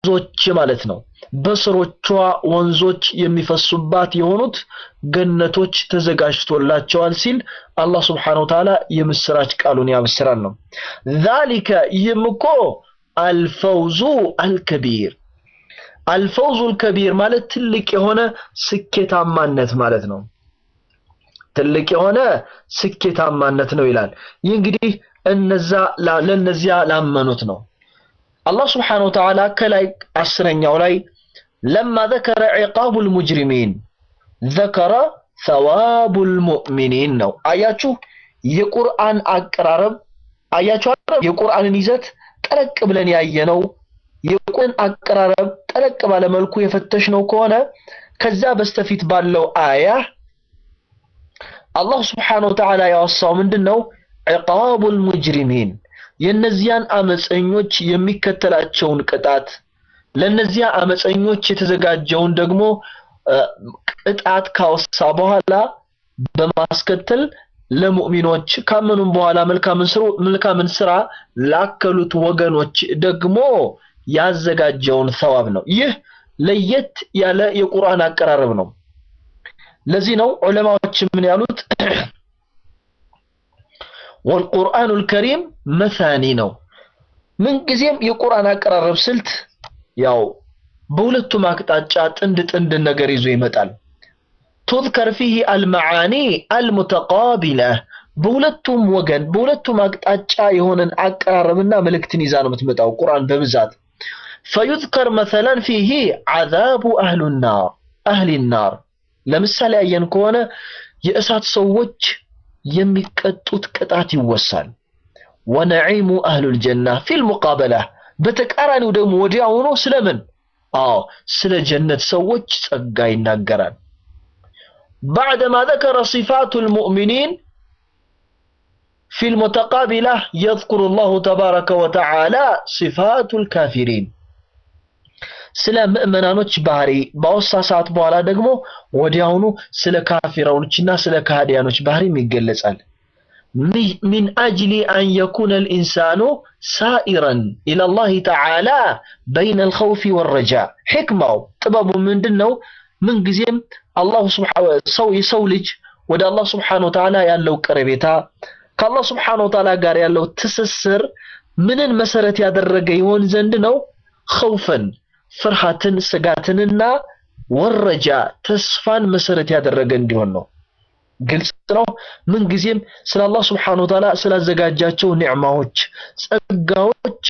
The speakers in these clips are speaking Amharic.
ወንዞች ማለት ነው። በስሮቿ ወንዞች የሚፈሱባት የሆኑት ገነቶች ተዘጋጅቶላቸዋል ሲል አላህ ስብሓነሁ ወተዓላ የምስራች ቃሉን ያበስራል ነው። ዛሊከ ይህም እኮ አልፈውዙ አልከቢር አልፈውዙ አልከቢር ማለት ትልቅ የሆነ ስኬታማነት ማለት ነው። ትልቅ የሆነ ስኬታማነት ነው ይላል። ይህ እንግዲህ እነዛ ለነዚያ ላመኑት ነው። አላህ ስብሓነሁ ወተዓላ ከላይ አስረኛው ላይ ለማ ዘከረ ዒቃቡል ሙጅሪሚን ዘከረ ሰዋቡል ሙእሚኒን ነው። አያችሁ የቁርአን አቀራረብ አያችሁ የቁርአንን ይዘት ጠለቅ ብለን ያየነው የቁርአን አቀራረብ ጠለቅ ባለ መልኩ የፈተሽነው ከሆነ ከዛ በስተፊት ባለው አያ አላህ ስብሓነሁ ወተዓላ ያወሳው ምንድን ነው? ዒቃቡል ሙጅሪሚን የእነዚያን አመፀኞች የሚከተላቸውን ቅጣት ለእነዚያ አመፀኞች የተዘጋጀውን ደግሞ ቅጣት ካወሳ በኋላ በማስከተል ለሙእሚኖች ካመኑም በኋላ መልካምን ስራ ላከሉት ወገኖች ደግሞ ያዘጋጀውን ሰዋብ ነው። ይህ ለየት ያለ የቁርአን አቀራረብ ነው። ለዚህ ነው ዑለማዎች ምን ያሉት ወልቁርአኑል ከሪም መሳኒ ነው። ምንጊዜም የቁርአን አቀራረብ ስልት ያው በሁለቱም አቅጣጫ ጥንድ ጥንድ ነገር ይዞ ይመጣል። ቱዝከር ፊህ አልመዓኒ አልሙተቃቢለ በሁለቱም ወገን በሁለቱም አቅጣጫ የሆነን አቀራረብና መልእክትን ይዛ ነው የምትመጣው ቁርአን በብዛት ፈዩዝከር መሰለን ፊህ ዓዛቡ አህሉናር አህሊናር ለምሳሌ ያየን ከሆነ የእሳት ሰዎች የሚቀጡት ቅጣት ይወሳል። ወነዒሙ አህሉል ጀና ፊል ሙቃበላ በተቃራኒው ደግሞ ወዲያውኑ ስለምን? አዎ ስለ ጀነት ሰዎች ጸጋ ይናገራል። ባዕደማ ዘከረ ሲፋቱል ሙእሚኒን ፊል ሙተቃቢላ የዝኩሩ ላሁ ተባረከ ወተዓላ ሲፋቱል ካፊሪን ስለ ምእመናኖች ባህሪ ባወሳ ሰዓት በኋላ ደግሞ ወዲያውኑ ስለ ካፊራኖችና ስለ ካህዲያኖች ባህሪም ይገለጻል። ሚን አጅሊ አን የኩነ ልኢንሳኑ ሳኢረን ኢለላህ ተዓላ በይነ ልኸውፊ ወረጃ። ሕክማው ጥበቡ ምንድን ነው? ምንጊዜም አላሁ ሰው የሰው ልጅ ወደ አላህ ስብሓነ ወተዓላ ያለው ቀረቤታ ከአላህ ስብሓነ ወተዓላ ጋር ያለው ትስስር ምንን መሰረት ያደረገ ይሆን ዘንድ ነው? ኸውፈን ፍርሃትን ስጋትንና ወረጃ ተስፋን መሰረት ያደረገ እንዲሆን ነው። ግልጽ ነው። ምንጊዜም ስለ አላህ ስብሓነሁ ወተዓላ ስላዘጋጃቸው ኒዕማዎች፣ ጸጋዎች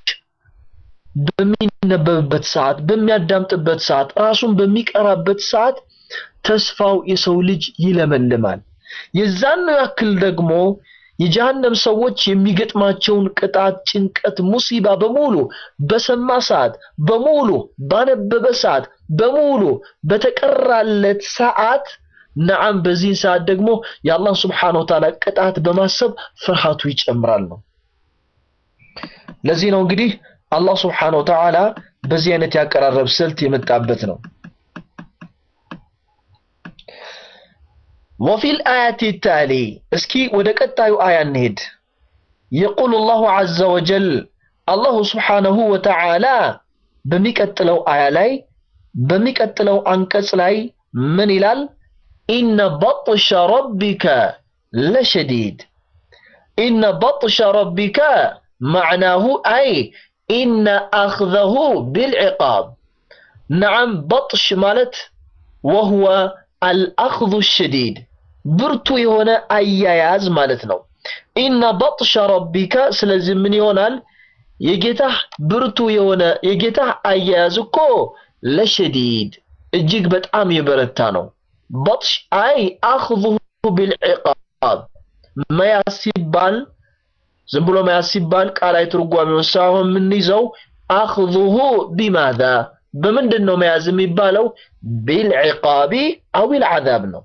በሚነበብበት ሰዓት፣ በሚያዳምጥበት ሰዓት፣ ራሱን በሚቀራበት ሰዓት ተስፋው የሰው ልጅ ይለመልማል። የዛን ያክል ደግሞ የጀሃነም ሰዎች የሚገጥማቸውን ቅጣት፣ ጭንቀት፣ ሙሲባ በሙሉ በሰማ ሰዓት በሙሉ ባነበበ ሰዓት በሙሉ በተቀራለት ሰዓት ነዓም በዚህ ሰዓት ደግሞ የአላህ ስብሓነሁ ወተዓላ ቅጣት በማሰብ ፍርሃቱ ይጨምራል ነው። ለዚህ ነው እንግዲህ አላህ ስብሓነሁ ወተዓላ በዚህ አይነት ያቀራረብ ስልት የመጣበት ነው። ወፊል አያቲ ታሊ እስኪ ወደ ቀጣዩ አያ እንሄድ። የቁሉ ላሁ ዐዘ ወጀል አላሁ ስብሓነሁ ወተዓላ በሚቀጥለው አያ ላይ በሚቀጥለው አንቀጽ ላይ ምን ይላል? ኢነ በጥሸ ረቢከ ለሸዲድ። ኢነ በጥሸ ረቢከ መዕናሁ አይ ኢነ አኽዘሁ ቢልዕቃብ። ነዓም በጥሽ ማለት ወህወ አልአኽዙ ሸዲድ ብርቱ የሆነ አያያዝ ማለት ነው። ኢነ በጥሸ ረቢከ ስለዚህ ምን ይሆናል? የጌታህ ብርቱ የሆነ የጌታህ አያያዝ እኮ ለሸዲድ እጅግ በጣም የበረታ ነው። በጥሽ አይ አኽዙሁ ቢልዕቃብ መያዝ ሲባል ዝም ብሎ መያዝ ሲባል ቃላዊ ትርጓሜውን ሳይሆን የምንይዘው አኽዙሁ ቢማዛ በምንድን ነው መያዝ የሚባለው? ቢልዕቃቢ አዊል ዓዛብ ነው።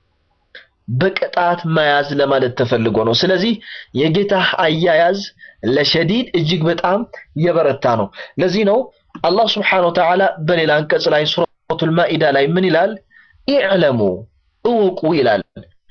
በቅጣት መያዝ ለማለት ተፈልጎ ነው። ስለዚህ የጌታህ አያያዝ ለሸዲድ እጅግ በጣም የበረታ ነው። ለዚህ ነው አላህ ስብሓነሁ ወተዓላ በሌላ አንቀጽ ላይ ሱረቱል ማኢዳ ላይ ምን ይላል? ኢዕለሙ እወቁ ይላል።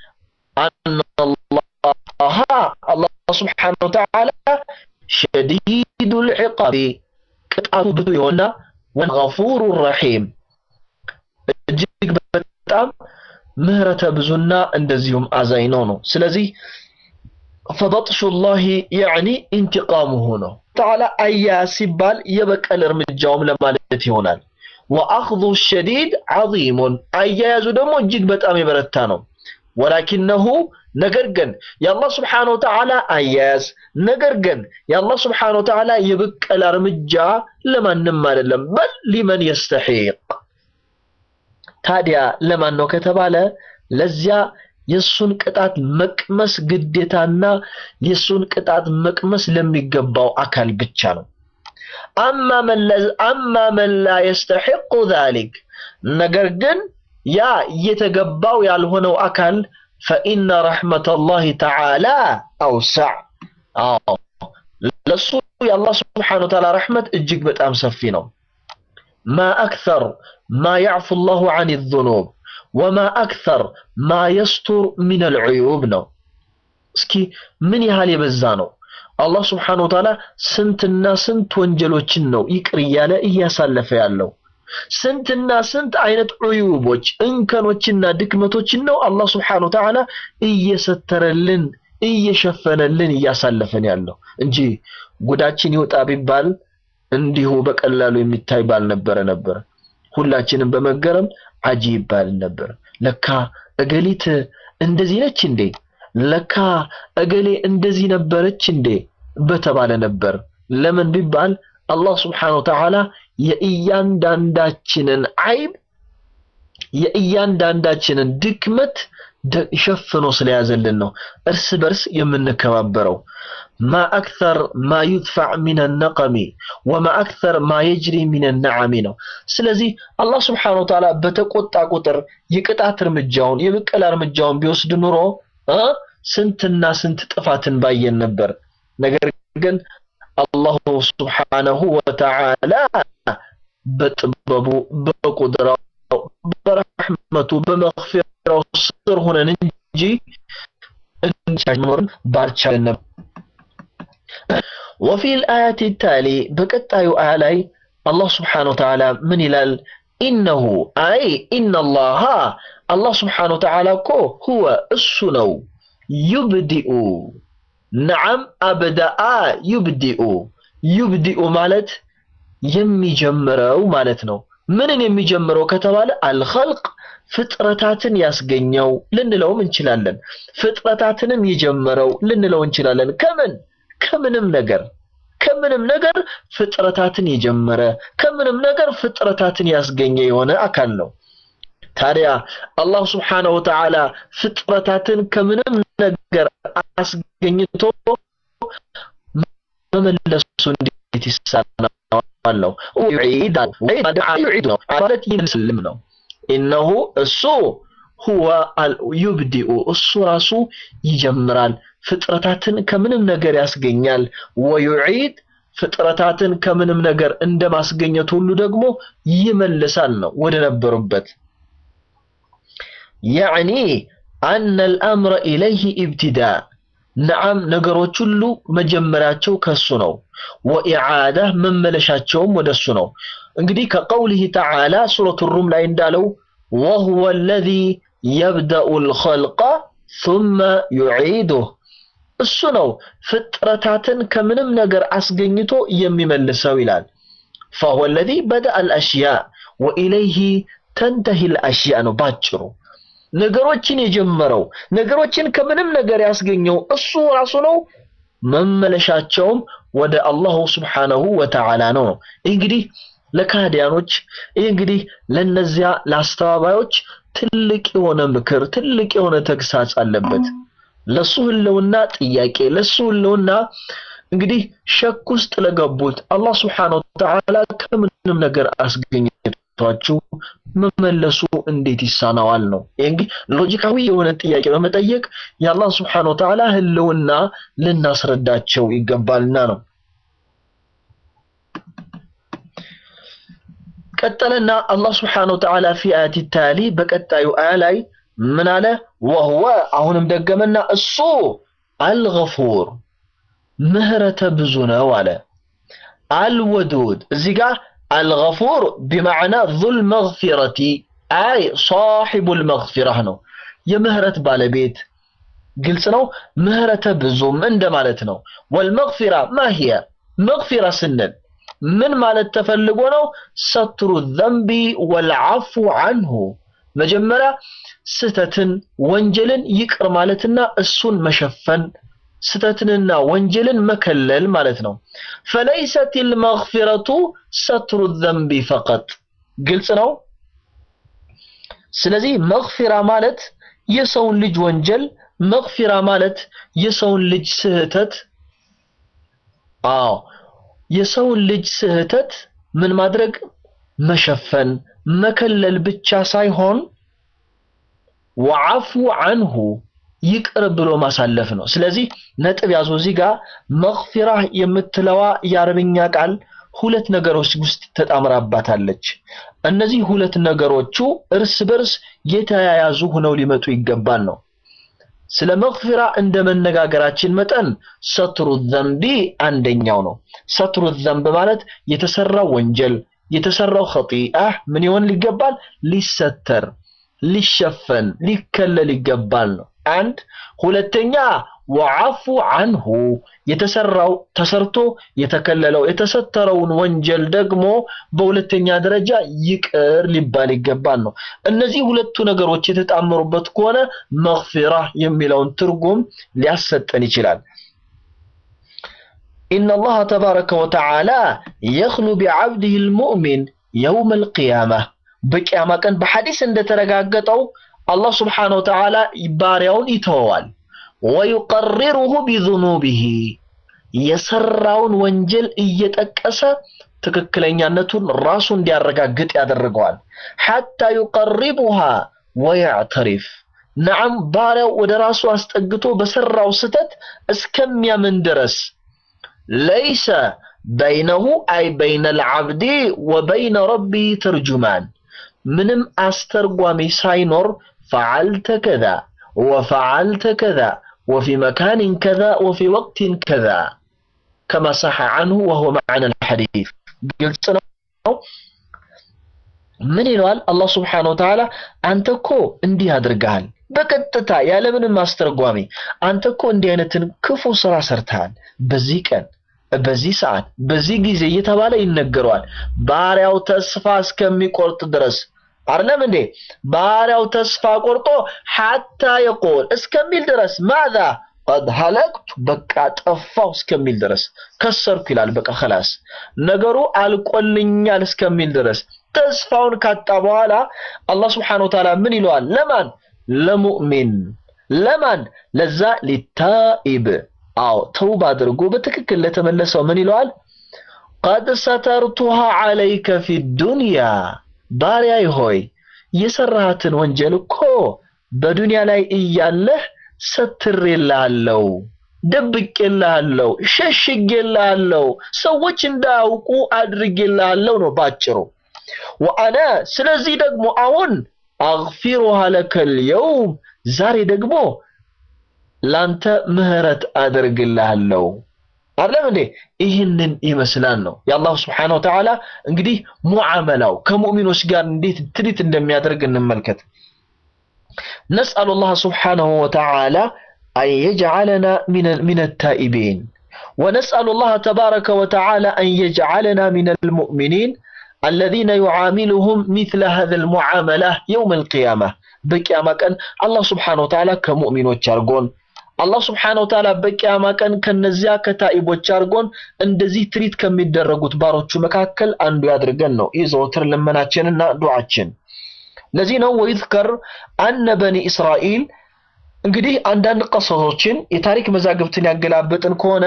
አነላህ አላህ ስብሓነሁ ወተዓላ ሸዲዱል ዒቃቢ ቅጣቱ ብርቱ የሆነና ወልገፉሩ ረሒም እጅግ በጣም ምህረተ ብዙና እንደዚሁም አዛኝ ነው ነው። ስለዚህ ፈበጥሹ ላሂ ያዕኒ ኢንቲቃሙሁ ነው። ተዓላ አያያዝ ሲባል የበቀል እርምጃውም ለማለት ይሆናል። ወአኽዙ ሸዲድ ዐዚሙን አያያዙ ደግሞ እጅግ በጣም የበረታ ነው። ወላኪነሁ ነገር ግን የአላህ ስብሓነሁ ወተዓላ አያያዝ ነገር ግን የአላህ ስብሓነሁ ወተዓላ የበቀል እርምጃ ለማንም አይደለም፣ በል ሊመን የስተሒቅ ታዲያ ለማን ነው ከተባለ ለዚያ የሱን ቅጣት መቅመስ ግዴታና የሱን ቅጣት መቅመስ ለሚገባው አካል ብቻ ነው። አማ መን ላ የስተሒቁ ዛሊክ ነገር ግን ያ እየተገባው ያልሆነው አካል ፈኢነ ረሕመተላሂ ተዓላ አውሳዕ። አዎ ለሱ የአላህ ስብሓነሁ ወተዓላ ረሕመት እጅግ በጣም ሰፊ ነው። ማ አክተር ማ ያዕፉ ላሁ ዐን ዙኑብ ወማ አክተር ማ የስቱር ሚነል ዑዩብ ነው። እስኪ ምን ያህል የበዛ ነው። አላህ ስብሓነሁ ወተዓላ ስንትና ስንት ወንጀሎችን ነው ይቅር እያለ እያሳለፈ ያለው። ስንትና ስንት አይነት ዑዩቦች እንከኖችና ድክመቶችን ነው አላህ ስብሓነሁ ወተዓላ እየሰተረልን እየሸፈነልን እያሳለፈን ያለው እንጂ ጉዳችን ይውጣ ቢባል እንዲሁ በቀላሉ የሚታይ ባልነበረ ነበር። ሁላችንም በመገረም አጂ ይባል ነበር። ለካ እገሊት እንደዚህ ነች እንዴ? ለካ እገሌ እንደዚህ ነበረች እንዴ? በተባለ ነበር። ለምን ቢባል አላህ ስብሓነሁ ወተዓላ የእያንዳንዳችንን አይብ የእያንዳንዳችንን ድክመት ሸፍኖ ስለያዘልን ነው እርስ በርስ የምንከባበረው። ማ አክተር ማ ዩድፋዕ ሚነ ነቀሚ ወማ አክተር ማ የጅሪ ሚነ ነዓሚ ነው። ስለዚህ አላህ ስብሓነሁ ወተዓላ በተቆጣ ቁጥር የቅጣት እርምጃውን የብቀላ እርምጃውን ቢወስድ ኑሮ ስንትና ስንት ጥፋትን ባየን ነበር። ነገር ግን አላሁ ስብሓነሁ ወተዓላ በጥበቡ በቁድራው በረሕመቱ በመግፊራው ስር ሆነን እንጂ እንዲኖርን ባልቻልን ነበር። ወፊ ልአያት ታሊ በቀጣዩ አያ ላይ አላህ ስብሓነሁ ወተዓላ ምን ይላል? ኢነሁ አይ ኢነላሃ አላህ ስብሓነሁ ወተዓላ እኮ ሁወ እሱ ነው ዩብዲኡ ነዓም አበዳአ ዩብዲኡ ዩብዲኡ ማለት የሚጀምረው ማለት ነው። ምንን የሚጀምረው ከተባለ አልኸልቅ ፍጥረታትን ያስገኘው ልንለውም እንችላለን። ፍጥረታትንም የጀመረው ልንለው እንችላለን። ከምን ከምንም ነገር ከምንም ነገር ፍጥረታትን የጀመረ ከምንም ነገር ፍጥረታትን ያስገኘ የሆነ አካል ነው። ታዲያ አላህ ስብሓነሁ ወተዓላ ፍጥረታትን ከምንም ነገር አስገኝቶ መመለሱ እንዴት ይሳናዋል ነው ነው ማለት ይመስልም ነው። ኢነሁ እሱ ሁወ ዩብዲኡ እሱ ራሱ ይጀምራል፣ ፍጥረታትን ከምንም ነገር ያስገኛል። ወዩዒድ ፍጥረታትን ከምንም ነገር እንደማስገኘት ሁሉ ደግሞ ይመልሳል ነው ወደ ነበሩበት ያዕኒ አነ አልአምረ ኢለይህ ኢብትዳ ነዓም ነገሮች ሁሉ መጀመሪያቸው ከሱ ነው። ወኢዓዳ መመለሻቸውም ወደሱ ነው። እንግዲህ ከቀውሊህ ተዓላ ሱረቱ ሩም ላይ እንዳለው ወሁወ አለዚ የብደኡ ልኸልቀ ሱመ ዩዒዱህ እሱ ነው ፍጥረታትን ከምንም ነገር አስገኝቶ የሚመልሰው ይላል። ፈሁወ አለዚ በደአ አልአሽያ ወኢለይህ ተንተሂ ልአሽያ ነው ባጭሩ። ነገሮችን የጀመረው ነገሮችን ከምንም ነገር ያስገኘው እሱ ራሱ ነው። መመለሻቸውም ወደ አላሁ ስብሓነሁ ወተዓላ ነው ነው። እንግዲህ ለካህዲያኖች ይህ እንግዲህ ለነዚያ ለአስተባባዮች ትልቅ የሆነ ምክር ትልቅ የሆነ ተግሳጽ አለበት። ለሱ ህልውና ጥያቄ ለሱ ህልውና እንግዲህ ሸክ ውስጥ ለገቡት አላህ ስብሓነሁ ወተዓላ ከምንም ነገር አስገኝቷችሁ መመለሱ እንዴት ይሳናዋል ነው። ይህ እንግዲህ ሎጂካዊ የሆነ ጥያቄ በመጠየቅ የአላህ ስብሓነሁ ወተዓላ ህልውና ልናስረዳቸው ይገባልና ነው። ቀጠለና አላህ ስብሓነሁ ወተዓላ ፊ አያቲ ታሊ በቀጣዩ አያ ላይ ምን አለ? ወህወ አሁንም ደገመና እሱ አልገፉር ምህረተ ብዙ ነው አለ። አልወዱድ እዚህ ጋር አልገፉር ቢማዕና ዙል መግፊረቲ አይ ሳሒቡል መግፊራህ ነው የምህረት ባለቤት ግልጽ ነው ምህረተ ብዙም እንደማለት ነው ወልመግፊራ ማሂያ መግፊራ ስንል ምን ማለት ተፈልጎ ነው ሰትሩ ዘንቢ ወልዓፉ አንሁ መጀመሪያ ስተትን ወንጀልን ይቅር ማለትና እሱን መሸፈን ስተትንና ወንጀልን መከለል ማለት ነው ፈለይሰት ልመግፊረቱ ሰትሩ ዘንቢ ፈቀጥ ግልጽ ነው ስለዚህ መግፊራ ማለት የሰውን ልጅ ወንጀል መግፊራ ማለት የሰውን ልጅ ስህተት አዎ የሰውን ልጅ ስህተት ምን ማድረግ መሸፈን መከለል ብቻ ሳይሆን ወዓፉ አንሁ ይቅር ብሎ ማሳለፍ ነው ስለዚህ ነጥብ ያዙ እዚህ ጋር መግፊራ የምትለዋ የአረብኛ ቃል ሁለት ነገሮች ውስጥ ተጣምራባታለች እነዚህ ሁለት ነገሮቹ እርስ በርስ የተያያዙ ሆነው ሊመጡ ይገባል ነው ስለ መግፊራ እንደ መነጋገራችን መጠን ሰትሩ ዘንቢ አንደኛው ነው ሰትሩ ዘንብ ማለት የተሰራው ወንጀል የተሰራው ኸጢአህ ምን ይሆን ሊገባል ሊሰተር ሊሸፈን ሊከለል ይገባል ነው አንድ ሁለተኛ ወዓፉ አንሁ የተሰራው ተሰርቶ የተከለለው የተሰተረውን ወንጀል ደግሞ በሁለተኛ ደረጃ ይቅር ሊባል ይገባል ነው እነዚህ ሁለቱ ነገሮች የተጣመሩበት ከሆነ መግፊራ የሚለውን ትርጉም ሊያሰጠን ይችላል إن الله تبارك وتعالى يخلو بعبده المؤمن يوم القيامة بقيامة كان بحديث عند ترقاقته الله سبحانه وتعالى باريون يتوال ويقرره بذنوبه የሰራውን ወንጀል እየጠቀሰ ትክክለኛነቱን ራሱ እንዲያረጋግጥ ያደርገዋል ሐታ ዩቀሪቡሃ ወያዕተሪፍ ነዓም ባሪያው ወደ ራሱ አስጠግቶ በሰራው ስተት እስከሚያምን ድረስ ለይሰ በይነሁ አይ በይነ ልዓብዲ ወበይነ ረቢ ተርጁማን ምንም አስተርጓሚ ሳይኖር ፈዓልተ ከዛ ወፈዓልተ ከዛ وفي مكان كذا وفي وقت كذا كما صح عنه وهو معنى الحديث قلت ምን ይለዋል አላህ ስብሓን ወተዓላ አንተ እኮ እንዲህ አድርገሃል በቀጥታ ያለምንም አስተርጓሚ አንተ እኮ እንዲህ አይነትን ክፉ ስራ ሰርተሃል በዚህ ቀን በዚህ ሰዓት በዚህ ጊዜ እየተባለ ይነገረዋል ባሪያው ተስፋ እስከሚቆርጥ ድረስ አይደለም እንዴ ባሪያው ተስፋ ቆርጦ ሐታ የቆል እስከሚል ድረስ ማዛ ቀድ ሀለቅቱ በቃ ጠፋው እስከሚል ድረስ ከሰርኩ ይላል በቃ خلاص ነገሩ አልቆልኛል እስከሚል ድረስ ተስፋውን ካጣ በኋላ አላህ Subhanahu Wa Ta'ala ምን ይለዋል ለማን ለሙእሚን ለማን ለዛ ሊታኢብ አዎ ተውባ አድርጎ በትክክል ለተመለሰው ምን ይለዋል ቀድ ሰተርቱሃ ዐለይከ ፊ ዱንያ ባሪያይ ሆይ የሰራሃትን ወንጀል እኮ በዱንያ ላይ እያለህ ሰትሬልሃለሁ ደብቄልሃለሁ ሸሽጌልሃለሁ ሰዎች እንዳያውቁ አድርጌልሃለሁ ነው ባጭሩ ወአነ ስለዚህ ደግሞ አሁን አግፊሩሃ ለከል የውም ዛሬ ደግሞ ላንተ ምህረት አደርግልሃለሁ አይደለም እንዴ ይህንን ይመስላል ነው የአላሁ ስብሓን ወተዓላ እንግዲህ ሙዓመላው ከሙእሚኖች ጋር እንዴት ትሪት እንደሚያደርግ እንመልከት نسأل الله سبحانه وتعالى أن يجعلنا من من التائبين ونسأل الله تبارك وتعالى أن يجعلنا من المؤمنين الذين يعاملهم مثل هذا المعاملة يوم القيامة بقيامة كان الله سبحانه وتعالى كمؤمن وشارقون አላህ ስብሓነ ወተዓላ በቂያማ ቀን ከነዚያ ከታኢቦች አድርጎን እንደዚህ ትሪት ከሚደረጉት ባሮቹ መካከል አንዱ ያድርገን ነው ይህ ዘወትር ልመናችንና ዱዓችን ለዚህ ነው ወይዝከር አነ በኒ እስራኤል እንግዲህ አንዳንድ ቀሰሶችን የታሪክ መዛግብትን ያገላበጥን ከሆነ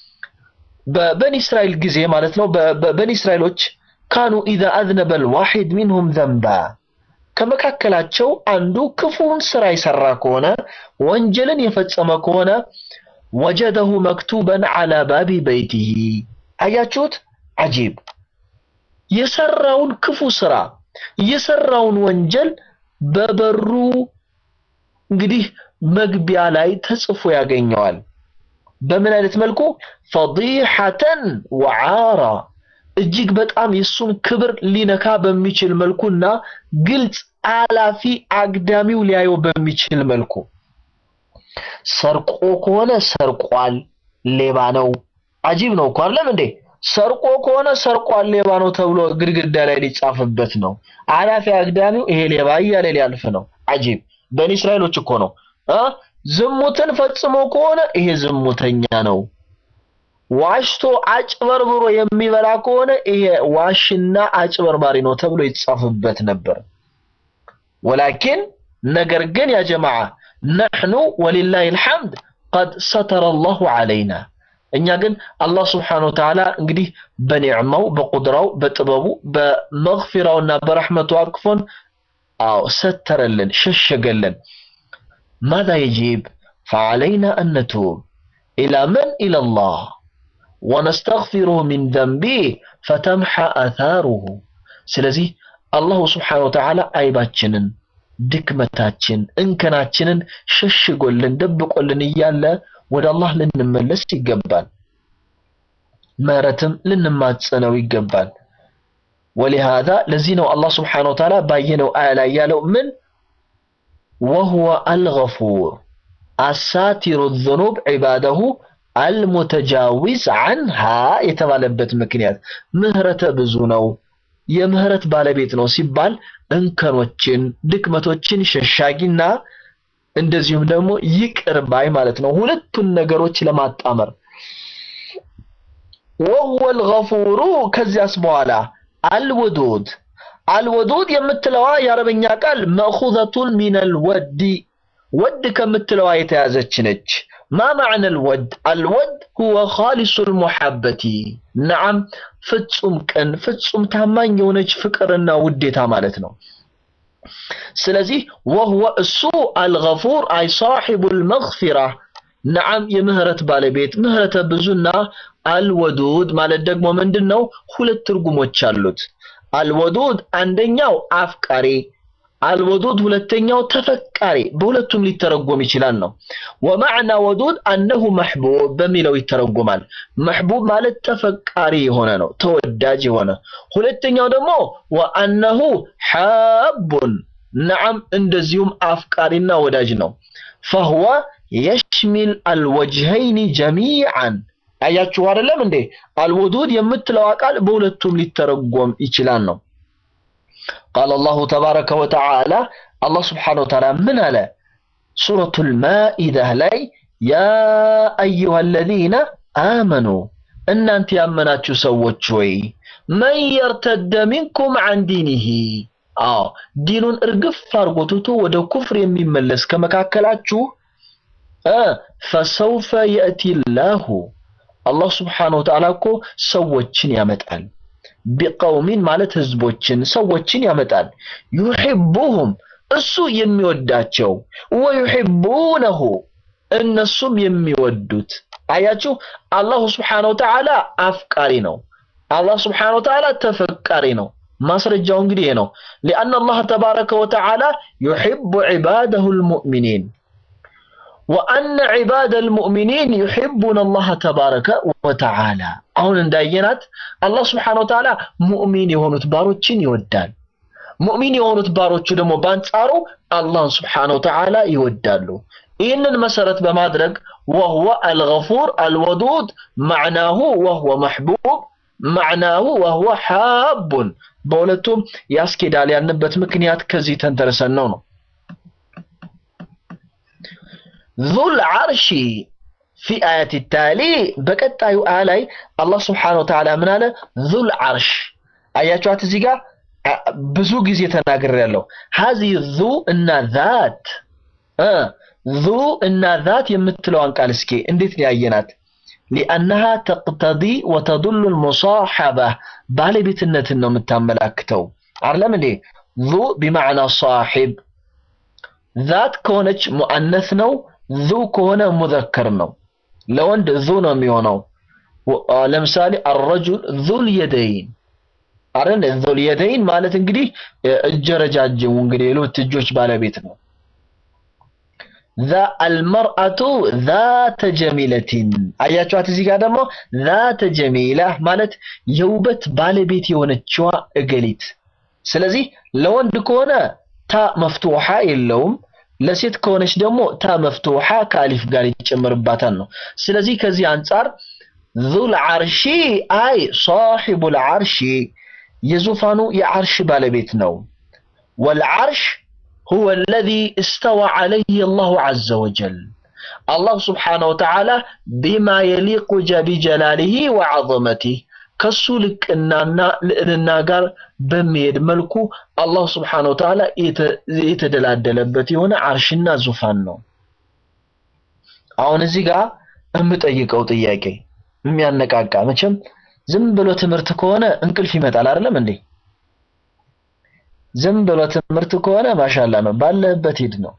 በበኒ እስራኤል ጊዜ ማለት ነው በበኒ እስራኤሎች ካኑ ኢዛ አዝነበ ልዋሒድ ሚንሁም ዘንባ ከመካከላቸው አንዱ ክፉን ስራ የሰራ ከሆነ ወንጀልን የፈጸመ ከሆነ ወጀደሁ መክቱበን አላ ባቢ በይቲሂ አያችሁት አጂብ የሰራውን ክፉ ስራ የሰራውን ወንጀል በበሩ እንግዲህ መግቢያ ላይ ተጽፎ ያገኘዋል በምን አይነት መልኩ ፈዲሐተን ወዓራ እጅግ በጣም የእሱን ክብር ሊነካ በሚችል መልኩና ግልጽ አላፊ አግዳሚው ሊያየው በሚችል መልኩ ሰርቆ ከሆነ ሰርቋል፣ ሌባ ነው። አጂብ ነው እኮ አይደለም እንዴ? ሰርቆ ከሆነ ሰርቋል፣ ሌባ ነው ተብሎ ግድግዳ ላይ ሊጻፍበት ነው። አላፊ አግዳሚው ይሄ ሌባ እያለ ሊያልፍ ነው። አጂብ በኒ እስራኤሎች እኮ ነው እ ዝሙትን ፈጽሞ ከሆነ ይሄ ዝሙተኛ ነው። ዋሽቶ አጭበርብሮ የሚበላ ከሆነ ይሄ ዋሽና አጭበርባሪ ነው ተብሎ ይጻፍበት ነበር። ወላኪን ነገር ግን ያ ጀማዓ ነሕኑ ወሊላሂ አልሐምድ ቀድ ሰተረ አላሁ ዐለይና እኛ ግን አላህ ስብሓነሁ ወተዓላ እንግዲህ በኒዕማው በቁድራው በጥበቡ በመግፊራውና በረሕመቱ አቅፎን አዎ ሰተረልን ሸሸገልን ማዛ የጂብ ፈዐለይና አን ነቱብ ኢላ መን ኢለላህ ወነስተግፊሩሁ ሚን ዘንቢህ ፈተምሐ አታሩሁ ስለዚህ አላሁ ስብሓነሁ ወተዓላ አይባችንን ድክመታችን እንከናችንን ሸሽጎልን ደብቆልን እያለ ወደ አላህ ልንመለስ ይገባል። ምህረትም ልንማጸነው ይገባል። ወሊሃዛ ለዚህ ነው አላህ ስብሓነሁ ወተዓላ ባየነው አያ ላይ ያለው ምን ወሁወ አልገፉር አሳቲሩ ዙኑብ ዒባደሁ አልሙተጃዊዝ አንሃ የተባለበት ምክንያት ምህረተ ብዙ ነው፣ የምህረት ባለቤት ነው ሲባል እንከኖችን ድክመቶችን ሸሻጊና እንደዚሁም ደግሞ ይቅር ባይ ማለት ነው። ሁለቱን ነገሮች ለማጣመር ወሁወ አልገፉሩ ከዚያስ በኋላ አልወዱድ አልወዱድ የምትለዋ የአረበኛ ቃል መእኹዘቱን ሚነል ወዲ ወድ ከምትለዋ የተያዘች ነች። ማ ማዕነ አልወድ አልወድ ሁወ ኻሊሱል ሙሐበቲ ነዓም ፍጹም ቅን ፍጹም ታማኝ የሆነች ፍቅርና ውዴታ ማለት ነው። ስለዚህ ወህወ እሱ አልገፉር አይ ሳሒቡል መግፊራ ነዓም የምህረት ባለቤት ምህረተ ብዙና አልወዱድ ማለት ደግሞ ምንድን ነው? ሁለት ትርጉሞች አሉት። አልወዱድ አንደኛው አፍቃሪ፣ አልወዱድ ሁለተኛው ተፈቃሪ፣ በሁለቱም ሊተረጎም ይችላል ነው። ወማዕና ወዱድ አነሁ መሕቡብ በሚለው ይተረጎማል። መሕቡብ ማለት ተፈቃሪ የሆነ ነው፣ ተወዳጅ የሆነ ሁለተኛው ደግሞ ወአነሁ ሓቡን ነዓም እንደዚሁም አፍቃሪና ወዳጅ ነው። ፈህወ የሽሚል አልወጅሀይኒ ጀሚዓን አያችሁ አይደለም እንዴ? አልወዱድ የምትለዋ ቃል በሁለቱም ሊተረጎም ይችላል ነው። ቃል አላሁ ተባረከ ወተዓላ አላህ ስብሓነሁ ወተዓላ ምን አለ? ሱረቱል ማኢዳ ላይ ያ አዩሃ አለዚነ አመኑ እናንተ ያመናችሁ ሰዎች ሆይ መን የርተደ ሚንኩም ዐን ዲኒሂ አዎ ዲኑን እርግፍ አድርጎ ትቶ ወደ ኩፍር የሚመለስ ከመካከላችሁ እ ፈሰውፈ የእቲ ላሁ አላህ ስብሓነሁ ወተዓላ እኮ ሰዎችን ያመጣል። ቢቀውሚን ማለት ህዝቦችን ሰዎችን ያመጣል። ዩሒቡሁም እሱ የሚወዳቸው ወዩሒቡነሁ እነሱም የሚወዱት። አያችሁ አላሁ ስብሓነሁ ወተዓላ አፍቃሪ ነው። አላህ ስብሓነሁ ወተዓላ ተፈቃሪ ነው። ማስረጃው እንግዲህ ይሄ ነው። ሊአነ አላህ ተባረከ ወተዓላ ዩሒቡ ዒባደሁ ልሙእሚኒን ወአነ ዒባደ ልሙእሚኒን ዩሒቡነ አላህ ተባረከ ወተዓላ። አሁን እንዳየናት አላህ ስብሓነሁ ወተዓላ ሙእሚን የሆኑት ባሮችን ይወዳል። ሙእሚን የሆኑት ባሮቹ ደግሞ በአንጻሩ አላህን ስብሓነሁ ወተዓላ ይወዳሉ። ይህንን መሰረት በማድረግ ወህወ አልገፉር አልወዱድ ማዕናሁ ወህወ መሕቡብ ማዕናሁ ወህወ ሓቡን በሁለቱም ያስኬዳል ያልንበት ምክንያት ከዚህ ተንተርሰን ነው ነው ዙል ዓርሺ ፊ አያት ታሊ በቀጣዩ አያ ላይ አላህ ስብሓነሁ ወተዓላ ምን አለ? ዙል ዓርሽ አያችኋት እዚህ ጋር ብዙ ጊዜ ተናግሬያለሁ። ሀዚ ዙ እና ዛት እ ዙ እና ዛት የምትለዋን ቃል እስኪ እንዴት ያየናት? ሊአነሃ ተቅተዲ ወተዱሉ ልሙሳሐባ ባለቤትነትን ነው የምታመላክተው። አይደለም እንዴ? ዙ ቢማዕና ሳሒብ ዛት ከሆነች ሙአነስ ነው። ዙ ከሆነ ሙዘከር ነው። ለወንድ ዙ ነው የሚሆነው። ለምሳሌ አረጁል ዙል የደይን አይደል? ዙል የደይን ማለት እንግዲህ እጀ ረጃጅሙ እንግዲህ የሁለት እጆች ባለቤት ነው። አልመርአቱ ዛተ ጀሚለቲን አያችኋት። እዚህ ጋር ደግሞ ዛተ ጀሚላ ማለት የውበት ባለቤት የሆነችዋ እገሊት። ስለዚህ ለወንድ ከሆነ ታ መፍቱሓ የለውም፣ ለሴት ከሆነች ደግሞ ታ መፍቱሓ ከአሊፍ ጋር ይጨመርባታል ነው። ስለዚህ ከዚህ አንጻር ዙል ዓርሺ አይ ሳሒቡል ዓርሺ የዙፋኑ የዓርሽ ባለቤት ነው። ወልዓርሽ ሁወ አለዚ እስተዋ ዐለይህ አላሁ ዐዘ ወጀል አላሁ ስብሓነሁ ወተዓላ ቢማ የሊቁ ቢጀላሊሂ ወዐዘመቲህ ከሱ ልቅናና ልዕልና ጋር በሚሄድ መልኩ አላሁ ስብሓነሁ ወተዓላ የተደላደለበት የሆነ ዓርሽና ዙፋን ነው። አሁን እዚህ ጋር የምጠይቀው ጥያቄ የሚያነቃቃ መቼም ዝም ብሎ ትምህርት ከሆነ እንቅልፍ ይመጣል አይደለም እንዴ? ዝም ብሎ ትምህርት ከሆነ ማሻላ ነው፣ ባለህበት ሂድ ነው።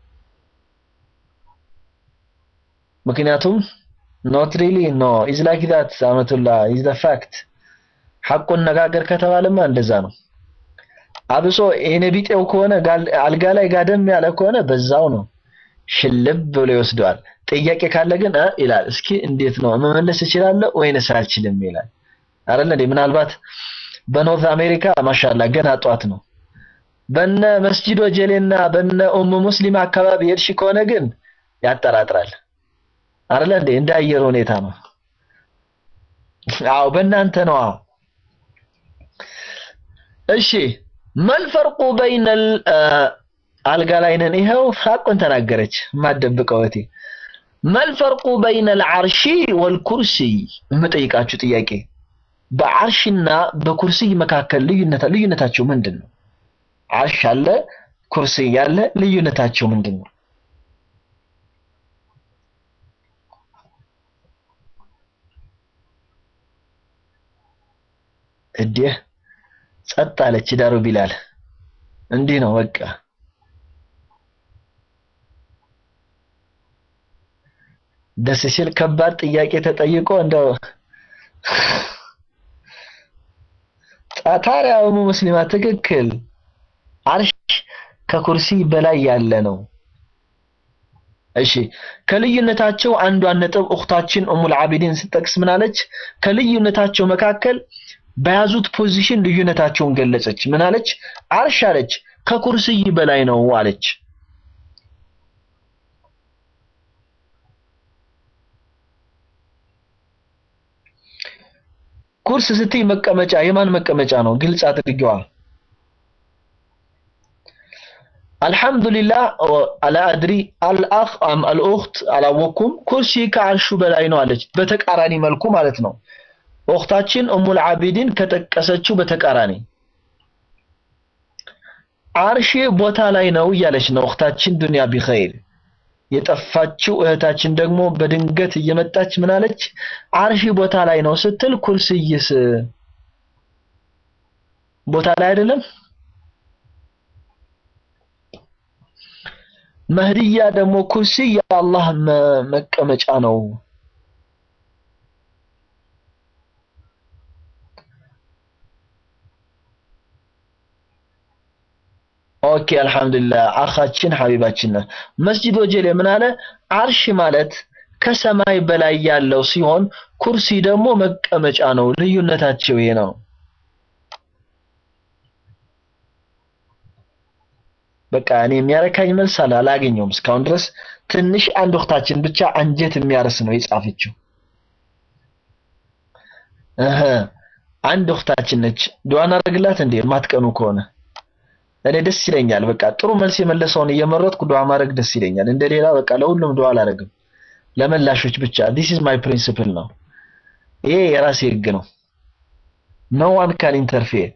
ምክንያቱም ኖት ሪሊ ኖ ኢዝ ላይክ ዛት አመቱላ ኢዝ ዘ ፋክት ሐቁን ነጋገር ከተባለማ እንደዛ ነው። አብሶ ይሄኔ ቢጤው ከሆነ አልጋ ላይ ጋደም ያለ ከሆነ በዛው ነው ሽልብ ብሎ ይወስደዋል። ጥያቄ ካለ ግን እ ይላል እስኪ እንዴት ነው መመለስ እችላለሁ ወይንስ አልችልም ይላል አይደል እንዴ? ምናልባት በኖርዝ አሜሪካ ማሻላ ገና ጧት ነው። በነ መስጂዶ ጀሌና በነ ኡሙ ሙስሊም አካባቢ ሄድሽ ከሆነ ግን ያጠራጥራል አይደል እንዴ? እንደ አየር ሁኔታ ነው። አዎ በእናንተ ነዋ። እሺ መልፈርቁ በይነል አልጋ ላይ ነን። ይኸው ሐቁን ተናገረች የማትደብቀው እህቴ። መልፈርቁ በይነል ዓርሺ ወልኩርሲይ የምጠይቃችሁ ጥያቄ በዓርሽና በኩርሲይ መካከል ልዩነት ልዩነታቸው ምንድን ነው? ዓርሽ አለ፣ ኩርሲይ አለ። ልዩነታቸው ምንድን ነው? እዲህ ጸጥ አለች ዳሩ ቢላል። እንዲህ ነው በቃ። ደስ ሲል ከባድ ጥያቄ ተጠይቆ እንደው ታዲያ ኡሙ ሙስሊማ ትክክል። ዓርሽ ከኩርሲ በላይ ያለ ነው። እሺ ከልዩነታቸው አንዷን ነጥብ እኽታችን ኡሙል ዓቢዲን ስጠቅስ ምን አለች? ከልዩነታቸው መካከል በያዙት ፖዚሽን ልዩነታቸውን ገለጸች። ምን አለች? ዓርሽ አለች ከኩርስይ በላይ ነው አለች። ኩርስ ስትይ መቀመጫ የማን መቀመጫ ነው? ግልጽ አድርጌዋ። አልሐምዱሊላህ አላ አድሪ አልአኽ አም አልኡኽት አላወኩም። ኩርሲ ከዓርሹ በላይ ነው አለች። በተቃራኒ መልኩ ማለት ነው። ኡኽታችን ኡሙል ዓቢዲን ከጠቀሰችው በተቃራኒ ዓርሽ ቦታ ላይ ነው እያለች ነው ኡኽታችን ዱንያ ቢኸይር። የጠፋችው እህታችን ደግሞ በድንገት እየመጣች ምን አለች? ዓርሽ ቦታ ላይ ነው ስትል ኩርስይስ ቦታ ላይ አይደለም? መህድያ ደግሞ ኩርሲ የአላህ መቀመጫ ነው። ኦኬ አልሐምዱሊላህ አኻችን ሐቢባችን ነው። መስጂድ ወጀሌ ምን አለ? ዓርሽ ማለት ከሰማይ በላይ ያለው ሲሆን ኩርሲ ደግሞ መቀመጫ ነው። ልዩነታቸው ይሄ ነው። በቃ እኔ የሚያረካኝ መልስ አለ አላገኘውም እስካሁን ድረስ። ትንሽ አንድ ወቅታችን ብቻ አንጀት የሚያርስ ነው የጻፈችው። እህ አንድ ወቅታችን ነች። ዱዓ እናደርግላት እንዴ የማትቀኑ ከሆነ እኔ ደስ ይለኛል። በቃ ጥሩ መልስ የመለሰውን እየመረጥኩ ዱዓ ማድረግ ደስ ይለኛል። እንደሌላ በቃ ለሁሉም ዱዓ አላደርግም፣ ለመላሾች ብቻ። ዲስ ኢዝ ማይ ፕሪንሲፕል ነው። ይሄ የራሴ ህግ ነው። ኖ ዋን ካን ኢንተርፌር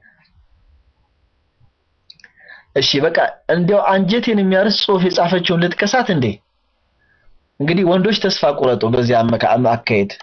እሺ በቃ እንዲያው አንጀቴን የሚያርስ ጽሁፍ የጻፈችውን ልጥቀሳት እንዴ? እንግዲህ ወንዶች ተስፋ ቁረጡ። በዚህ አካሄድ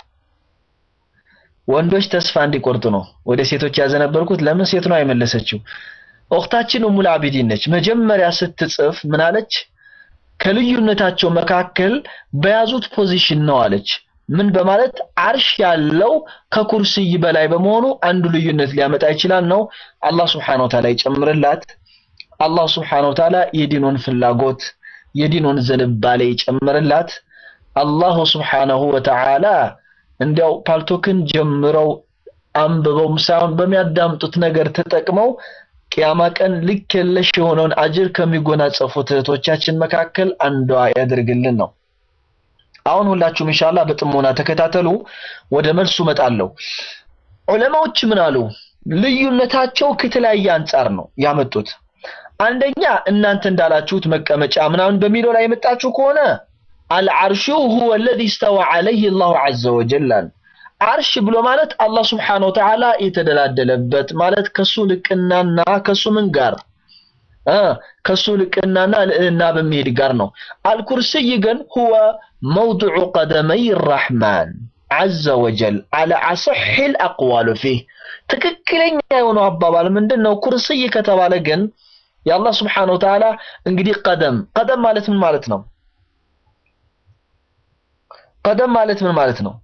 ወንዶች ተስፋ እንዲቆርጡ ነው ወደ ሴቶች ያዘነበርኩት። ለምን ሴት ነው አይመለሰችው? ኡኽታችን ኡሙል ዓቢዲን ነች። መጀመሪያ ስትጽፍ ምን አለች? ከልዩነታቸው መካከል በያዙት ፖዚሽን ነው አለች። ምን በማለት ዓርሽ ያለው ከኩርስይ በላይ በመሆኑ አንዱ ልዩነት ሊያመጣ ይችላል ነው። አላህ ሱብሓነሁ ወተዓላ ይጨምርላት። አላህ ስብሓነሁ ወተዓላ የዲኑን ፍላጎት የዲኑን ዝንባሌ ይጨምርላት። አላሁ ስብሓነሁ ወተዓላ እንዲያው ፓልቶክን ጀምረው አንብበው ሳይሆን በሚያዳምጡት ነገር ተጠቅመው ቅያማ ቀን ልክ የለሽ የሆነውን አጅር ከሚጎናጸፉት እህቶቻችን መካከል አንዷ ያደርግልን ነው። አሁን ሁላችሁም ኢንሻአላህ በጥሞና ተከታተሉ። ወደ መልሱ እመጣለሁ። ዑለማዎች ምን አሉ? ልዩነታቸው ከተለያየ አንጻር ነው ያመጡት። አንደኛ እናንተ እንዳላችሁት መቀመጫ ምናምን በሚለው ላይ የመጣችሁ ከሆነ አልዓርሹ ሁወ አለዚ ስተዋ ዐለይሂ አላሁ ዐዘ ወጀል አሉ። አርሽ ብሎ ማለት አላህ ስብሓነሁ ወተዓላ የተደላደለበት ማለት ከሱ ልቅናና ከሱ ምን ጋር እ ከሱ ልቅናና ልዕልና በሚሄድ ጋር ነው። አልኩርሲይ ግን ሁወ መውድዑ ቀደመይ ራሕማን ዐዘ ወጀል አለ አሰሒል አቅዋሉ ፊህ ትክክለኛ የሆነው አባባል ምንድን ነው? ኩርስይ ከተባለ ግን የአላህ ስብሓነሁ ወተዓላ እንግዲህ ቀደም ቀደም ማለት ምን ማለት ነው? ቀደም ማለት ምን ማለት ነው?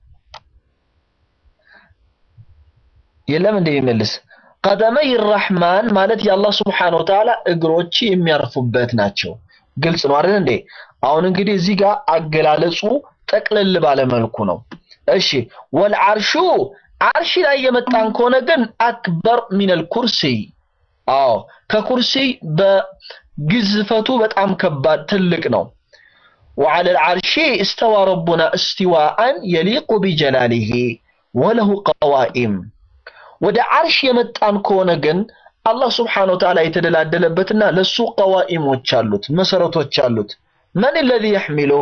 የለም እንደሚመልስ ቀደመይ ራሕማን ማለት የአላህ ስብሓነሁ ወተዓላ እግሮች የሚያርፉበት ናቸው። ግልጽ ነው አይደል እንዴ? አሁን እንግዲህ እዚህ ጋር አገላለጹ ጠቅለል ባለ መልኩ ነው። እሺ ወልዓርሹ አርሽ ላይ የመጣን ከሆነ ግን አክበር ሚነል ኩርሲይ አዎ ከኩርሲይ በግዝፈቱ በጣም ከባድ ትልቅ ነው። وعلى العرش استوى ربنا استواء يليق بجلاله وله قوائم ወደ አርሽ የመጣን ከሆነ ግን አላህ ስብሓነሁ ወተዓላ የተደላደለበትና ለሱ ቀዋኢሞች አሉት መሰረቶች አሉት። መን الذي يحمله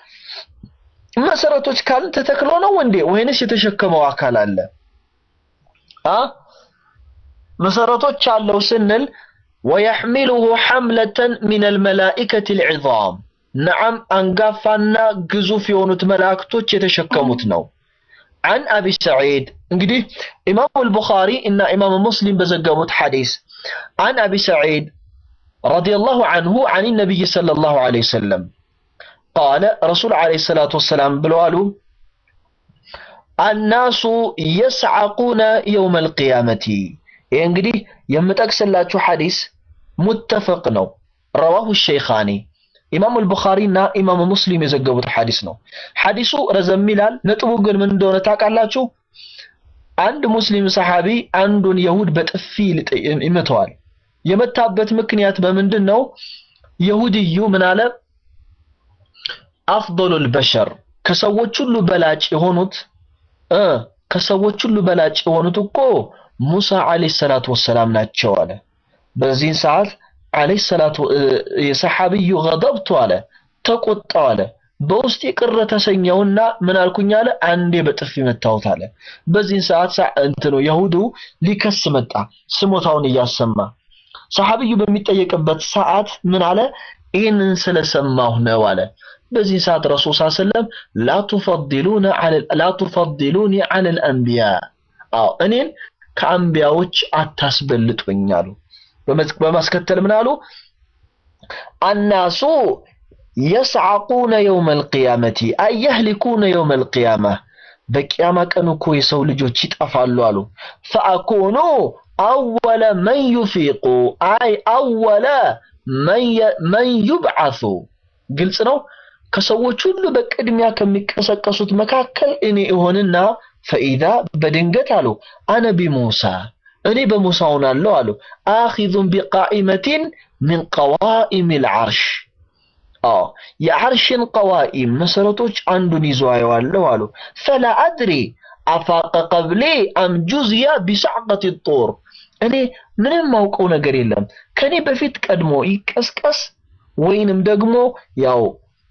መሰረቶች ካልን ተተክሎ ነው እንዴ ወይንስ የተሸከመው አካል አለ? አ መሰረቶች አለው ስንል ወየሕሚሉሁ ሐምለተን ሚነል መላኢከቲል ዒዛም ነዓም አንጋፋና ግዙፍ የሆኑት መላእክቶች የተሸከሙት ነው። عن أبي سعيد እንግዲህ ኢማሙ አልቡኻሪ እና ኢማሙ ሙስሊም በዘገቡት ሐዲስ عن أبي سعيد رضي الله عنه عن النبي صلى الله عليه وسلم قال رسول عليه الصلاة والسلام ብለዋሉ الناس يسعقون يوم القيامة ይህ እንግዲህ የምጠቅስላችሁ ሐዲስ ሙተፈቅ ነው። ረዋሁ ሸይኻኒ ኢማሙ አልቡኻሪ እና ኢማሙ ሙስሊም የዘገቡት ሐዲስ ነው። ሐዲሱ ረዘም ይላል። ነጥቡ ግን ምን እንደሆነ ታውቃላችሁ? አንድ ሙስሊም ሰሐቢ አንዱን የሁድ በጥፊ ይመተዋል። የመታበት ምክንያት በምንድን ነው? የሁድዩ ምን አለ? አፍዶሉል በሸር ከሰዎች ሁሉ በላጭ የሆኑት እ ከሰዎች ሁሉ በላጭ የሆኑት እኮ ሙሳ አለይሂ ሰላቱ ወሰላም ናቸው አለ። በዚህን ሰዓት አለይሂ ሰላቱ የሰሐቢዩ ገደብቱ አለ ተቆጣው አለ። በውስጥ ቅር ተሰኘውና ምን አልኩኝ አለ አንዴ በጥፊ መታወት አለ። በዚህን ሰዓት እንትኑ የሁዱ ሊከስ መጣ ስሞታውን እያሰማ ሰሐቢዩ በሚጠየቅበት ሰዓት ምን አለ ይህንን ስለሰማሁ ነው አለ። በዚህ ሰዓት ረሱል ሰለላሁ ዐለይሂ ወሰለም ላ ቱፈዲሉነ ላ ቱፈዲሉኒ ዐለል አንቢያ አዎ እኔን ከአንቢያዎች አታስበልጡኝ አሉ። በማስከተል ምን አሉ? አናሱ የስዓቁነ የውመል ቂያመቲ አይ የህሊኩነ የውመል ቂያማ በቂያማ ቀን እኮ የሰው ልጆች ይጠፋሉ አሉ። ፈአኩኑ አወለ መን ዩፊቁ አይ አወለ መን ዩብዓሱ ግልጽ ነው። ከሰዎች ሁሉ በቅድሚያ ከሚቀሰቀሱት መካከል እኔ እሆንና ፈኢዛ በድንገት አሉ አነ ቢሙሳ እኔ በሙሳ ሆናለሁ አሉ አኺዙን ቢቃኢመቲን ሚን ቀዋኢም ልዓርሽ አዎ የዓርሽን ቀዋኢም መሰረቶች አንዱን ይዞ አየዋለሁ አሉ ፈላ አድሪ አፋቀ ቀብሌ አም ጁዝያ ቢሰዕቀት ጦር እኔ ምንም ማውቀው ነገር የለም ከኔ በፊት ቀድሞ ይቀስቀስ ወይንም ደግሞ ያው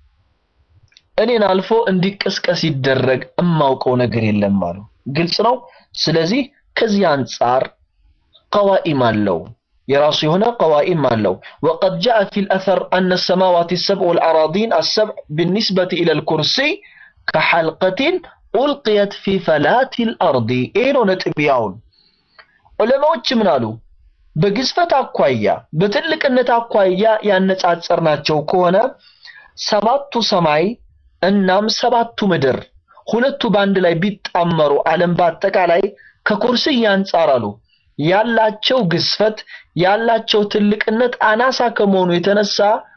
እኔን አልፎ እንዲቀስቀስ ይደረግ እማውቀው ነገር የለም አሉ። ግልጽ ነው። ስለዚህ ከዚህ አንጻር ቀዋኢም አለው የራሱ የሆነ ቀዋኢም አለው። ወቀድ ጃአ ፊል አሰር አነ ሰማዋት ሰብዕ ወልአራዲን አሰብዕ ብኒስበት ኢለል ኩርሲይ ከሐልቀቲን ኡልቅየት ፊ ፈላት ልአርዲ። ይሄ ነው ነጥቢያውን። ዑለማዎች ምን አሉ? በግዝፈት አኳያ በትልቅነት አኳያ ያነጻጸርናቸው ከሆነ ሰባቱ ሰማይ እናም ሰባቱ ምድር ሁለቱ በአንድ ላይ ቢጣመሩ ዓለም በአጠቃላይ ከኩርሲይ አንጻር አሉ ያላቸው ግዝፈት ያላቸው ትልቅነት አናሳ ከመሆኑ የተነሳ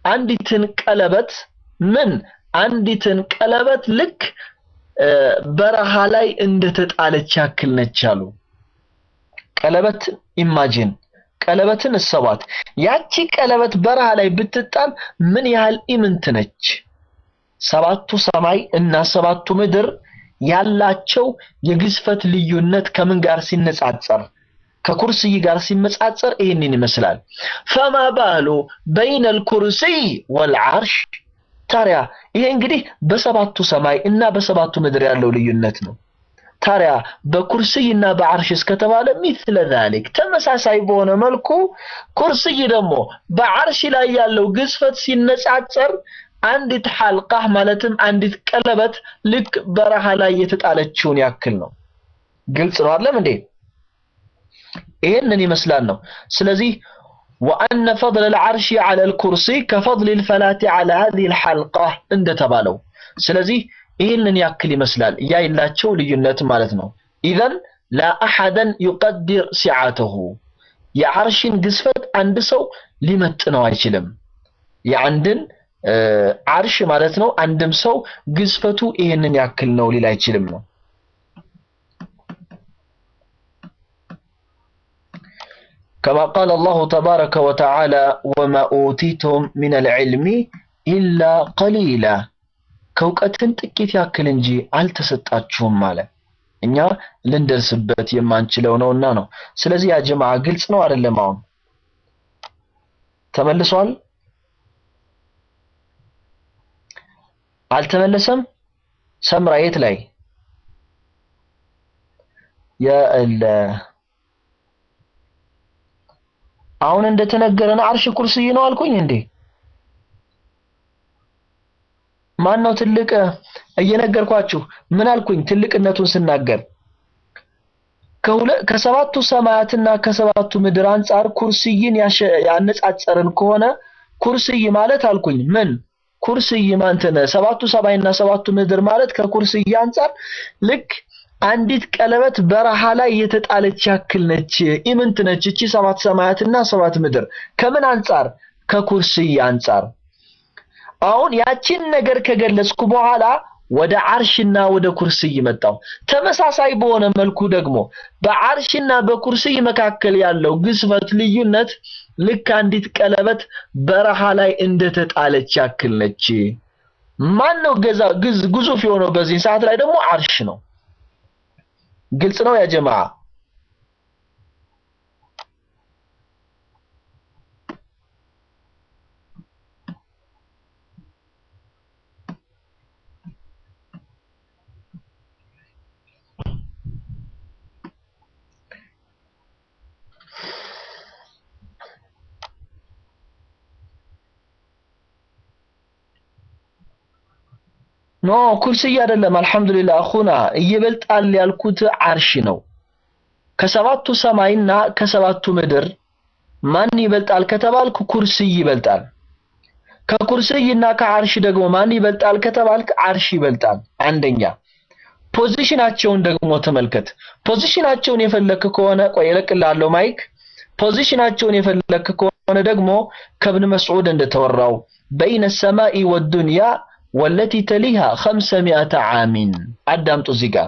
አንዲትን ቀለበት ምን አንዲትን ቀለበት ልክ በረሃ ላይ እንደተጣለች ያክል ነች አሉ። ቀለበት ኢማጂን ቀለበትን እሰቧት። ያቺ ቀለበት በረሃ ላይ ብትጣል ምን ያህል ኢምንት ነች? ሰባቱ ሰማይ እና ሰባቱ ምድር ያላቸው የግዝፈት ልዩነት ከምን ጋር ሲነጻጸር ከኩርስይ ጋር ሲመጻጸር ይህንን ይመስላል። ፈማ ባሉ በይነል ኩርሲይ ወልዓርሽ። ታዲያ ይሄ እንግዲህ በሰባቱ ሰማይ እና በሰባቱ ምድር ያለው ልዩነት ነው። ታዲያ በኩርስይ እና በዓርሽ እስከተባለ ሚስለ ዛሊክ ተመሳሳይ በሆነ መልኩ ኩርስይ ደግሞ በዓርሽ ላይ ያለው ግዝፈት ሲነጻጸር አንዲት ሐልቃ ማለትም አንዲት ቀለበት ልክ በረሃ ላይ የተጣለችውን ያክል ነው። ግልጽ ነው አይደለም እንዴ? ይህንን ይመስላል ነው። ስለዚህ ወአነ ፈضل العرش على الكرسي كفضل الفلاة على هذه الحلقة እንደተባለው ስለዚህ ይህንን ያክል ይመስላል ያይላቸው ልዩነት ማለት ነው። ኢዘን ላ አሐደን ዩቀድር ሲዓተሁ የዓርሽን ግዝፈት አንድ ሰው ሊመጥነው አይችልም። የአንድን ዓርሽ ማለት ነው አንድም ሰው ግዝፈቱ ይህንን ያክል ነው ሊል አይችልም ነው። كما قال الله تبارك وتعالى وما أوتيتم من العلم إلا قليلا ከእውቀትን ጥቂት ያክል እንጂ አልተሰጣችሁም አለ። እኛ ልንደርስበት የማንችለው ነውና ነው። ስለዚህ ያ ጀማዓ ግልጽ ነው አይደለም? አሁን ተመልሷል? አልተመለሰም? ሰምራ የት ላይ የለ አሁን እንደተነገረን አርሽ ኩርስይ ነው አልኩኝ እንዴ? ማን ነው ትልቅ? እየነገርኳችሁ ምን አልኩኝ? ትልቅነቱን ስናገር ከሰባቱ ሰማያትና ከሰባቱ ምድር አንጻር ኩርስይን ያነጻጸርን ከሆነ ኩርስይ ማለት አልኩኝ ምን ኩርስይ ማንተነ ሰባቱ ሰማይና ሰባቱ ምድር ማለት ከኩርስይ አንጻር ልክ አንዲት ቀለበት በረሃ ላይ የተጣለች ያክል ነች። ኢምንት ነች እቺ ሰባት ሰማያትና ሰባት ምድር ከምን አንጻር? ከኩርስይ አንጻር። አሁን ያቺን ነገር ከገለጽኩ በኋላ ወደ አርሽና ወደ ኩርስይ መጣው። ተመሳሳይ በሆነ መልኩ ደግሞ በአርሽና በኩርስይ መካከል ያለው ግዝፈት ልዩነት ልክ አንዲት ቀለበት በረሃ ላይ እንደተጣለች ያክል ነች። ማን ነው ገዛ ግዙፍ የሆነው? በዚህ ሰዓት ላይ ደግሞ አርሽ ነው። ግልጽ ነው ያ ጀማዓ። ኖ ኩርስይ አይደለም። አልሐምዱሊላህ አኹና ይበልጣል ያልኩት አርሽ ነው። ከሰባቱ ሰማይና ከሰባቱ ምድር ማን ይበልጣል ከተባልክ ኩርስይ ይበልጣል። ከኩርስይና ከአርሽ ደግሞ ማን ይበልጣል ከተባልክ አርሽ ይበልጣል። አንደኛ ፖዚሽናቸውን ደግሞ ተመልከት። ፖዚሽናቸውን የፈለክ ከሆነ ቆይ እለቅልሃለሁ ማይክ። ፖዚሽናቸውን የፈለክ ከሆነ ደግሞ ከብን መስዑድ እንደተወራው በይነ ሰማኢ ወዱንያ ወለቲ ተሊሃ ኸምሰ ሚአተ ዓሚን አዳምጡ እዚህ ጋር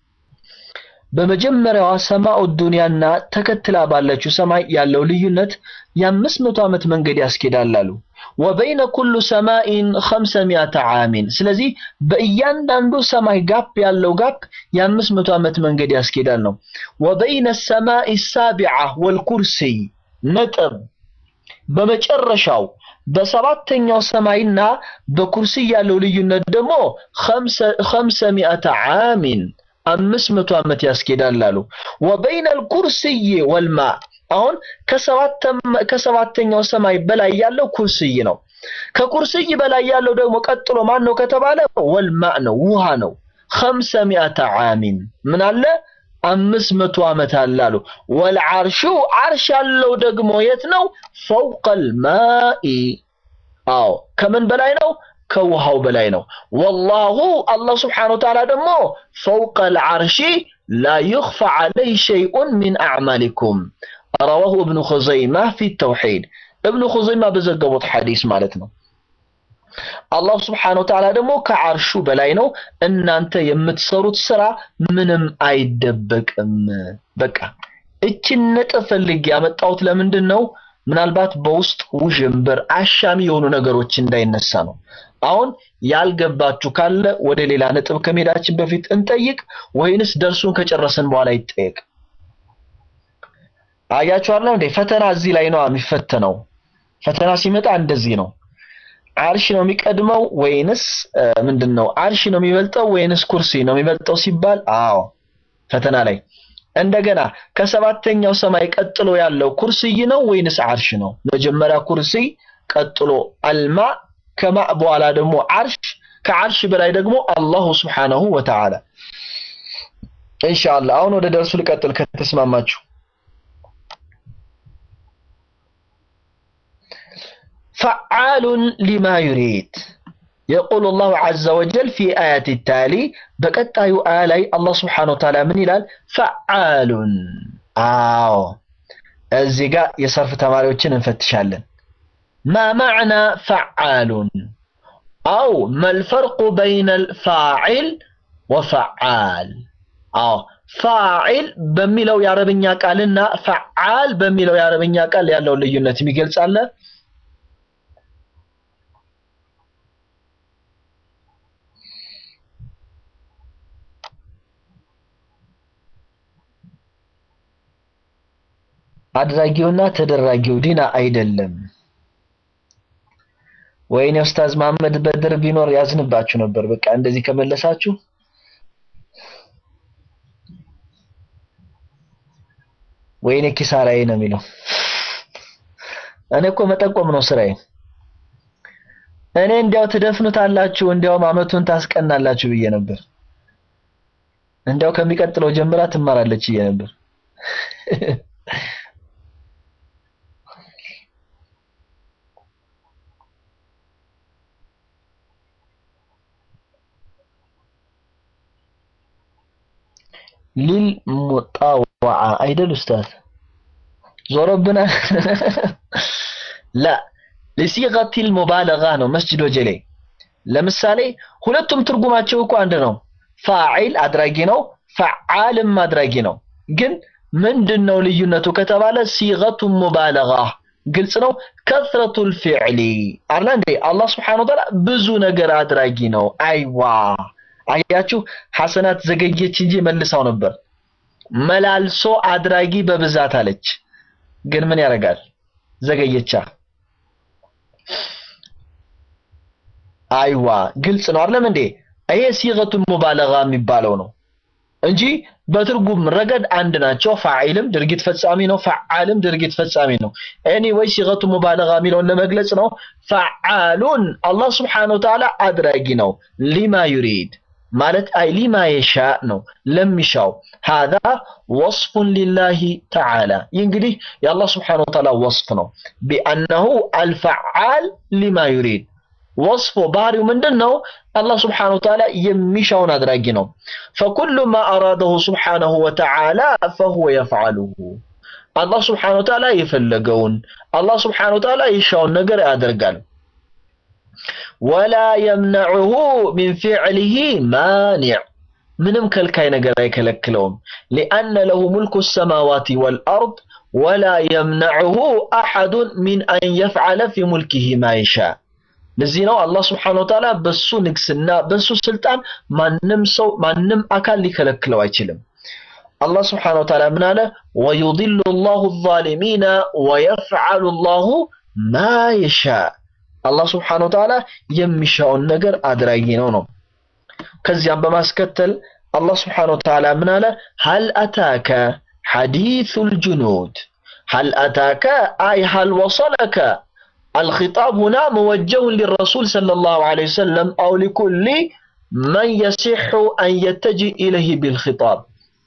በመጀመሪያዋ ሰማኡ ዱንያና ተከትላ ባለችው ሰማይ ያለው ልዩነት የአምስት መቶ ዓመት መንገድ ያስኬዳል አሉ። ወበይነ ኩሉ ሰማኢን ኸምሰ ሚአተ ዓሚን ስለዚህ በእያንዳንዱ ሰማይ ጋፕ ያለው ጋፕ የአምስት መቶ ዓመት መንገድ ያስኬዳል ነው። ወበይነ ሰማኢ ሳቢዓ ወልኩርሲይ ነጥብ በመጨረሻው በሰባተኛው ሰማይና በኩርሲይ ያለው ልዩነት ደግሞ ኸምሰ ሚአተ ዓሚን አምስት መቶ ዓመት ያስኬዳል አሉ። ወበይነ አልኩርሲይ ወልማ አሁን ከሰባተኛው ሰማይ በላይ ያለው ኩርሲይ ነው። ከኩርሲይ በላይ ያለው ደግሞ ቀጥሎ ማን ነው ከተባለ ወልማ ነው፣ ውሃ ነው። ኸምሰ ሚአተ ዓሚን ምን አለ አምስት መቶ ዓመት አለ አሉ። ወልዓርሹ ዓርሽ ያለው ደግሞ የት ነው? ፈውቀል ማኢ አዎ ከምን በላይ ነው? ከውሃው በላይ ነው። ወላሁ አላህ ስብሓነሁ ወተዓላ ደግሞ ፈውቀል ዓርሺ ላ ዩኽፋ ዐለይህ ሸይኡን ሚን አዕማሊኩም ረዋሁ እብኑ ኹዘይማ ፊ ተውሒድ እብኑ ኹዘይማ በዘገቡት ሐዲስ ማለት ነው። አላሁ ስብሓነሁ ወተዓላ ደግሞ ከዓርሹ በላይ ነው። እናንተ የምትሰሩት ስራ ምንም አይደበቅም። በቃ እችን ነጥብ ፈልጌ ያመጣሁት ለምንድን ነው? ምናልባት በውስጥ ውዥንብር አሻሚ የሆኑ ነገሮች እንዳይነሳ ነው። አሁን ያልገባችሁ ካለ ወደ ሌላ ነጥብ ከመሄዳችን በፊት እንጠይቅ ወይንስ ደርሱን ከጨረሰን በኋላ ይጠየቅ? አያችኋለሁ እንዴ? ፈተና እዚህ ላይ ነው የሚፈተነው። ፈተና ሲመጣ እንደዚህ ነው። አርሽ ነው የሚቀድመው ወይንስ ምንድን ነው? አርሽ ነው የሚበልጠው ወይንስ ኩርሲ ነው የሚበልጠው ሲባል፣ አዎ ፈተና ላይ እንደገና ከሰባተኛው ሰማይ ቀጥሎ ያለው ኩርሲይ ነው ወይንስ አርሽ ነው? መጀመሪያ ኩርሲይ፣ ቀጥሎ አልማ፣ ከማ በኋላ ደግሞ አርሽ፣ ከአርሽ በላይ ደግሞ አላሁ ስብሓነሁ ወተዓላ። ኢንሻአላህ አሁን ወደ ደርሱ ልቀጥል ከተስማማችሁ። ፈዓሉን ሊማ ዩሪድ የቁል ላሁ ዐዘ ወጀል ፊ አያት ታሊ በቀጣዩ አያ ላይ አላህ ስብሓነሁ ወተዓላ ምን ይላል? ፈዓሉን። አዎ እዚህ ጋር የሰርፍ ተማሪዎችን እንፈትሻለን። ማ ማዕና ፈዓሉን አው መልፈርቁ በይነ ልፋዒል ወፈዓል። አዎ ፋዒል በሚለው የአረብኛ ቃልና ፈዓል በሚለው የአረብኛ ቃል ያለውን ልዩነት የሚገልጽ አለ? አድራጊውና ተደራጊው ዲና አይደለም። ወይኔ ኡስታዝ መሐመድ በድር ቢኖር ያዝንባችሁ ነበር። በቃ እንደዚህ ከመለሳችሁ ወይኔ ኪሳራዬ ነው የሚለው። እኔ እኮ መጠቆም ነው ስራዬ። እኔ እንዲያው ትደፍኑታላችሁ፣ እንዲያውም አመቱን ታስቀናላችሁ ብዬ ነበር። እንዲያው ከሚቀጥለው ጀምራ ትማራለች ብዬ ነበር። ሊል ሙጣወዓ አይደል ኡስታዝ? ዞሮብና ላ ለሲገቲል ሙባለጋ ነው። መስጂድ ወጀሌ ለምሳሌ ሁለቱም ትርጉማቸው እኮ አንድ ነው። ፋዒል አድራጊ ነው፣ ፈዓልም አድራጊ ነው። ግን ምንድን ነው ልዩነቱ ከተባለ ሲገቱ ሙባለጋ ግልጽ ነው። ከስረቱል ፊዕሊ አላ እንዴ አላህ ስብሓነሁ ወተዓላ ብዙ ነገር አድራጊ ነው። አይዋ አያችሁ ሐሰናት ዘገየች እንጂ መልሳው ነበር። መላልሶ አድራጊ በብዛት አለች። ግን ምን ያደርጋል ዘገየቻ። አይዋ ግልጽ ነው አይደለም እንዴ? ይሄ ሲገቱ ሙባለጋ የሚባለው ነው እንጂ በትርጉም ረገድ አንድ ናቸው። ፋዒልም ድርጊት ፈጻሚ ነው፣ ፈዓልም ድርጊት ፈጻሚ ነው። ኤኒዌይ ሲገቱ ሙባለጋ የሚለውን ለመግለጽ ነው። ፈዓሉን አላህ ስብሓነሁ ወተዓላ አድራጊ ነው ሊማ ዩሪድ ማለት አይ ሊማ የሻ ነው ለሚሻው። ሃዛ ወስፉን ሊላሂ ተዓላ ይህ እንግዲህ የአላህ ስብሓነሁ ወተዓላ ወስፍ ነው። ቢአነሁ አልፈዓል ሊማ ዩሪድ ወስፎ ባህሪው ምንድን ነው? አላህ ስብሓነሁ ወተዓላ የሚሻውን አድራጊ ነው። ፈኩሉ ማ አራደሁ ስብሓነሁ ወተዓላ ፈሁወ የፍዓሉሁ አላህ ስብሓነሁ ወተዓላ የፈለገውን አላህ ስብሓነሁ ወተዓላ የሻውን ነገር ያደርጋል። ወላ የምነዑሁ ሚን ፊዕሊሂ ማኒዕ ምንም ከልካይ ነገር አይከለክለውም። ሊአነ ለሁ ሙልኩ ሰማዋት ወልአርድ ወላ የምነዑሁ አሐዱን ሚን አን የፍዓለ ፊ ሙልኪሂ ማ ይሻ። ለዚህ ነው አላህ ስብሓነሁ ወተዓላ በሱ ንግስና በሱ ስልጣን ማንም ሰው ማንም አካል ሊከለክለው አይችልም። አላህ ስብሓነሁ ወተዓላ ምን አለ? ወዩዲሉ ላሁ ዛሊሚና ወየፍዓሉ ላሁ ማ የሻ አላህ ስብሓነሁ ወተዓላ የሚሻውን ነገር አድራጊ ነው ነው። ከዚያም በማስከተል አላህ ስብሓነሁ ወተዓላ ምን አለ? ሀል አታከ ሐዲሱል ጁኑድ ሀል አታከ አይ ሀል ወሰለከ الخطاب هنا موجه للرسول صلى الله عليه وسلم أو لكل من يصح أن يتجه إليه بالخطاب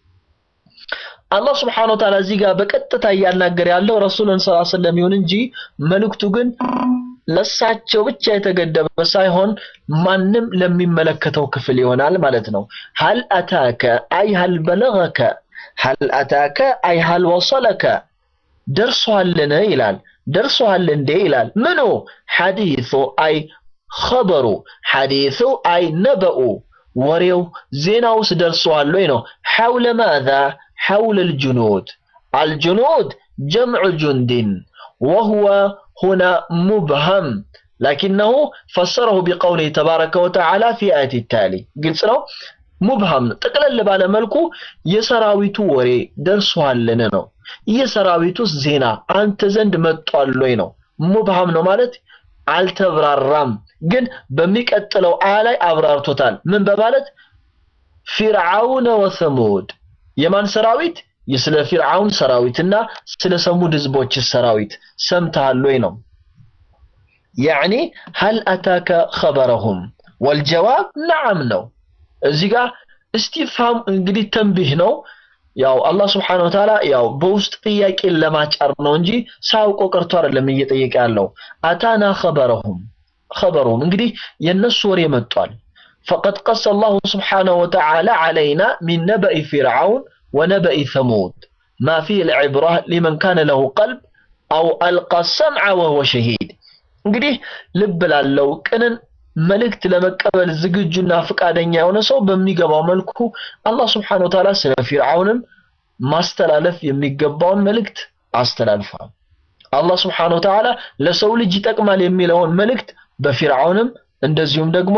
አላህ ስብሓነሁ ወተዓላ እዚህ ጋር በቀጥታ እያናገር ያለው ረሱልን ሰለላሁ ዐለይሂ ወሰለም ይሁን እንጂ መልእክቱ ግን ለሳቸው ብቻ የተገደበ ሳይሆን ማንም ለሚመለከተው ክፍል ይሆናል ማለት ነው። ሀል አታከ አይ ሀል በለገከ ሀል አታከ አይ ሀል ወሰለከ ደርሶሃልን ይላል። ደርሶሃል እንዴ ይላል። ምኑ ሐዲሱ አይ ኸበሩ ሐዲሱ አይ ነበኡ ወሬው ዜናውስ ደርሰዋል ወይ ነው። ሐውለ ማዛ ሐውለ ልጅኑድ አልጅኑድ ጀምዑ ጁንድን ወሁወ ሁና ሙብሃም ላኪነሁ ፈሰረሁ ቢቀውሊህ ተባረከ ወተዓላ ፊ አያት ታሊ ግልጽ ነው። ሙብሃም ጠቅለል ባለ መልኩ የሰራዊቱ ወሬ ደርሷልን ነው። የሰራዊቱስ ዜና አንተ ዘንድ መጥቷል ወይ ነው። ሙብሃም ነው ማለት አልተብራራም፣ ግን በሚቀጥለው አያ ላይ አብራርቶታል። ምን በማለት ፊርዓውነ ወሰሙድ የማን ሰራዊት? የስለ ፊርዓውን ሰራዊትና ስለ ሰሙድ ህዝቦች ሰራዊት ሰምተሃል ወይ ነው። ያዕኒ ሀል አታከ ኸበረሁም ወልጀዋብ ነዓም ነው። እዚህ ጋር እስቲፍሃም እንግዲህ ተንቢህ ነው። ያው አላህ ስብሐነሁ ወተዓላ ያው በውስጥ ጥያቄን ለማጫር ነው እንጂ ሳያውቀው ቀርቶ አይደለም እየጠየቀ ያለው። አታና ኸበረሁም ኸበሩም እንግዲህ የነሱ ወሬ መጥቷል። ፈቀድ ቀሰ አላሁ ስብሐነሁ ወተዓላ ዐለይና ሚን ነበኢ ፊርዓውን ወነበኢ ሰሙድ ማ ፊህ ልዕብራ ሊመን ካነ ለሁ ቀልብ አው አልቃ ሰምዐ ወሁወ ሸሂድ። እንግዲህ ልብ ላለው ቅንን መልእክት ለመቀበል ዝግጁና ፈቃደኛ የሆነ ሰው በሚገባው መልኩ አላህ ስብሐነሁ ወተዓላ ስለ ፊርዓውንም ማስተላለፍ የሚገባውን መልእክት አስተላልፏል። አላህ ስብሐነሁ ወተዓላ ለሰው ልጅ ይጠቅማል የሚለውን መልእክት በፊርዓውንም እንደዚሁም ደግሞ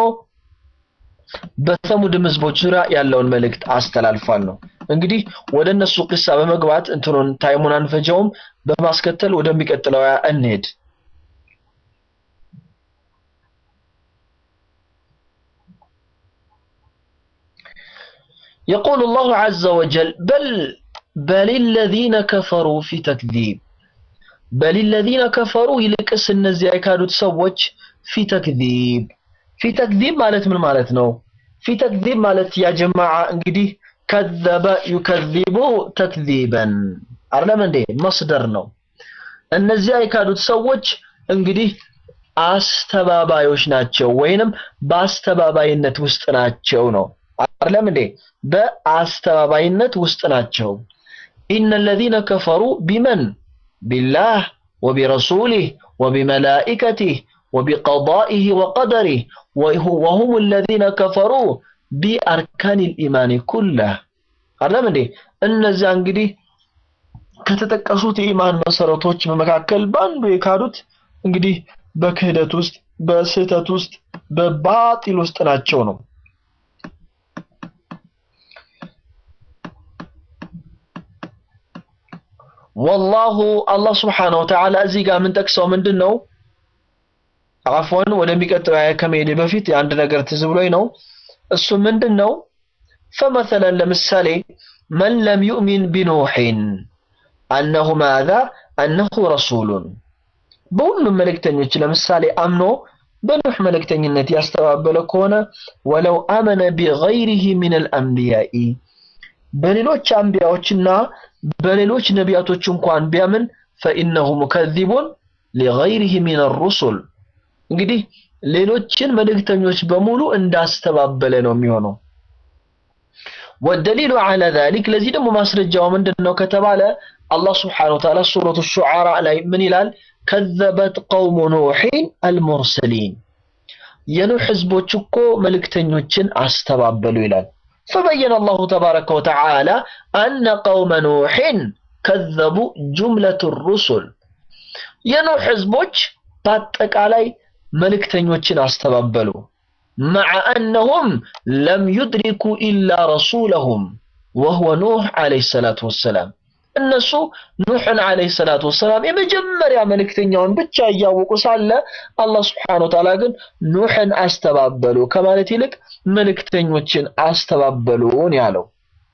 በሰሙድም ህዝቦች ዙሪያ ያለውን መልእክት አስተላልፏል ነው። እንግዲህ ወደ እነሱ ቂሳ በመግባት እንትኑን ታይሙን አንፈጀውም። በማስከተል ወደሚቀጥለው እንሄድ። يقول الله عز وجل بل بل الذين كفروا في تكذيب بل الذين كفروا يلقس እነዚህ የካዱት ሰዎች في تكذيب في تكذيب ማለት ምን ማለት ነው في تكذيب ማለት ያ ጀማዓ እንግዲህ ከዘበ ዩከዚቡ ተክዚበን አይደለም እንዴ መስደር ነው እነዚያ የካዱት ሰዎች እንግዲህ አስተባባዮች ናቸው ወይንም በአስተባባይነት ውስጥ ናቸው ነው አይደለም እንዴ በአስተባባይነት ውስጥ ናቸው ኢነ الذين كفروا بمن بالله وبرسوله وبملائكته وبقضائه وقدره وهم الذين كفروا ቢአርካን ልኢማን ኩላህ አይደለም እንዴ እነዚያ እንግዲህ ከተጠቀሱት የኢማን መሰረቶች በመካከል በአንዱ የካዱት እንግዲህ በክህደት ውስጥ በስህተት ውስጥ በባጢል ውስጥ ናቸው ነው ወላሁ አላህ ስብሓነሁ ወተዓላ እዚህ ጋር የምንጠቅሰው ምንድን ነው አፎን ወደሚቀጥለው አያ ከመሄዴ በፊት የአንድ ነገር ትዝ ብሎኝ ነው እሱ ምንድን ነው ፈመሰለን ለምሳሌ መን ለም ዩእሚን ቢኑሕን አነሁ ማዛ አነሁ ረሱሉን በሁሉም መልእክተኞች ለምሳሌ አምኖ በኑሕ መልእክተኝነት ያስተባበለ ከሆነ ወለው አመነ ቢገይሪህ ምን አልአንቢያኢ በሌሎች አንቢያዎችና በሌሎች ነቢያቶች እንኳን ቢያምን ፈኢነሁ ሙከዚቡን ሊገይሪህ ሚን ሩሱል እንግዲህ ሌሎችን መልእክተኞች በሙሉ እንዳስተባበለ ነው የሚሆነው። ወደሊሉ ዐለ ዛሊክ ለዚህ ደግሞ ማስረጃው ምንድን ነው ከተባለ አላህ ስብሓነሁ ወተዓላ ሱረቱ ሹዓራ ላይ ምን ይላል? ከዘበት ቀውሙ ኑሒን አልሙርሰሊን የኑሕ ህዝቦች እኮ መልእክተኞችን አስተባበሉ ይላል። ፈበየነ አላሁ ተባረከ ወተዓላ አነ ቀውመ ኑሕን ከዘቡ ጁምለቱ ሩሱል የኑሕ ህዝቦች በአጠቃላይ መልእክተኞችን አስተባበሉ መዓ አነሁም ለም ዩድሪኩ ኢላ ረሱለሁም ወሁወ ኑሕ ዓለይሂ ሰላቱ ወሰላም እነሱ ኑሕን ዓለይሂ ሰላቱ ወሰላም የመጀመሪያ መልእክተኛውን ብቻ እያወቁ ሳለ አላህ ስብሓነሁ ወተዓላ ግን ኑሕን አስተባበሉ ከማለት ይልቅ መልእክተኞችን አስተባበሉን ያለው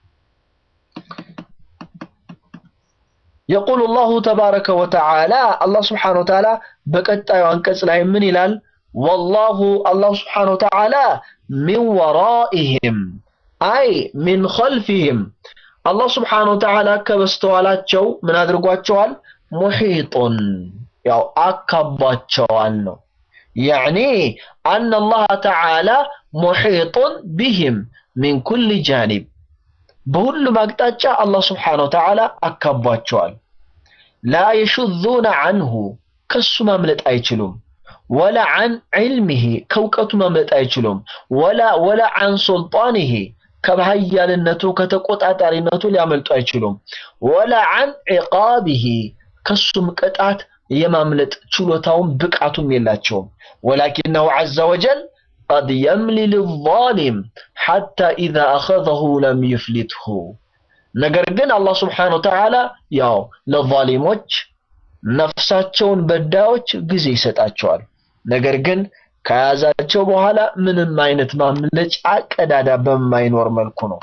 يقول الله تبارك وتعالى الله سبحانه وتعالى بقطعوا አንቀጽ ላይ ምን ይላል والله الله سبحانه وتعالى من ورائهم أي من خلفهم الله سبحانه وتعالى ከበስተኋላቸው ምን አድርጓቸዋል ሙሒጡን ያው አካቧቸዋል ነው يعني أن الله تعالى محيط بهم من كل جانب በሁሉም አቅጣጫ አላህ ስብሓነ ወተዓላ አካቧቸዋል። ላ የሹዙነ አንሁ ከሱ ማምለጥ አይችሉም። ወላ አን ዒልሚሂ ከእውቀቱ ማምለጥ አይችሉም። ወላ ወላ አን ሱልጣኒሂ ከሀያልነቱ ከተቆጣጣሪነቱ ሊያመልጡ አይችሉም። ወላ አን ዒቃቢሂ ከሱም ቅጣት የማምለጥ ችሎታውም ብቃቱም የላቸውም። ወላኪነሁ ዐዘ ወጀል ቀድ የምሊል ዛሊም ሐታ ኢዛ አኸዘሁ ለም ይፍሊትሁ። ነገር ግን አላህ ስብሓነሁ ወተዓላ ያው ለዛሊሞች ነፍሳቸውን በዳዮች ጊዜ ይሰጣቸዋል። ነገር ግን ከያዛቸው በኋላ ምንም አይነት ማምለጫ ቀዳዳ በማይኖር መልኩ ነው።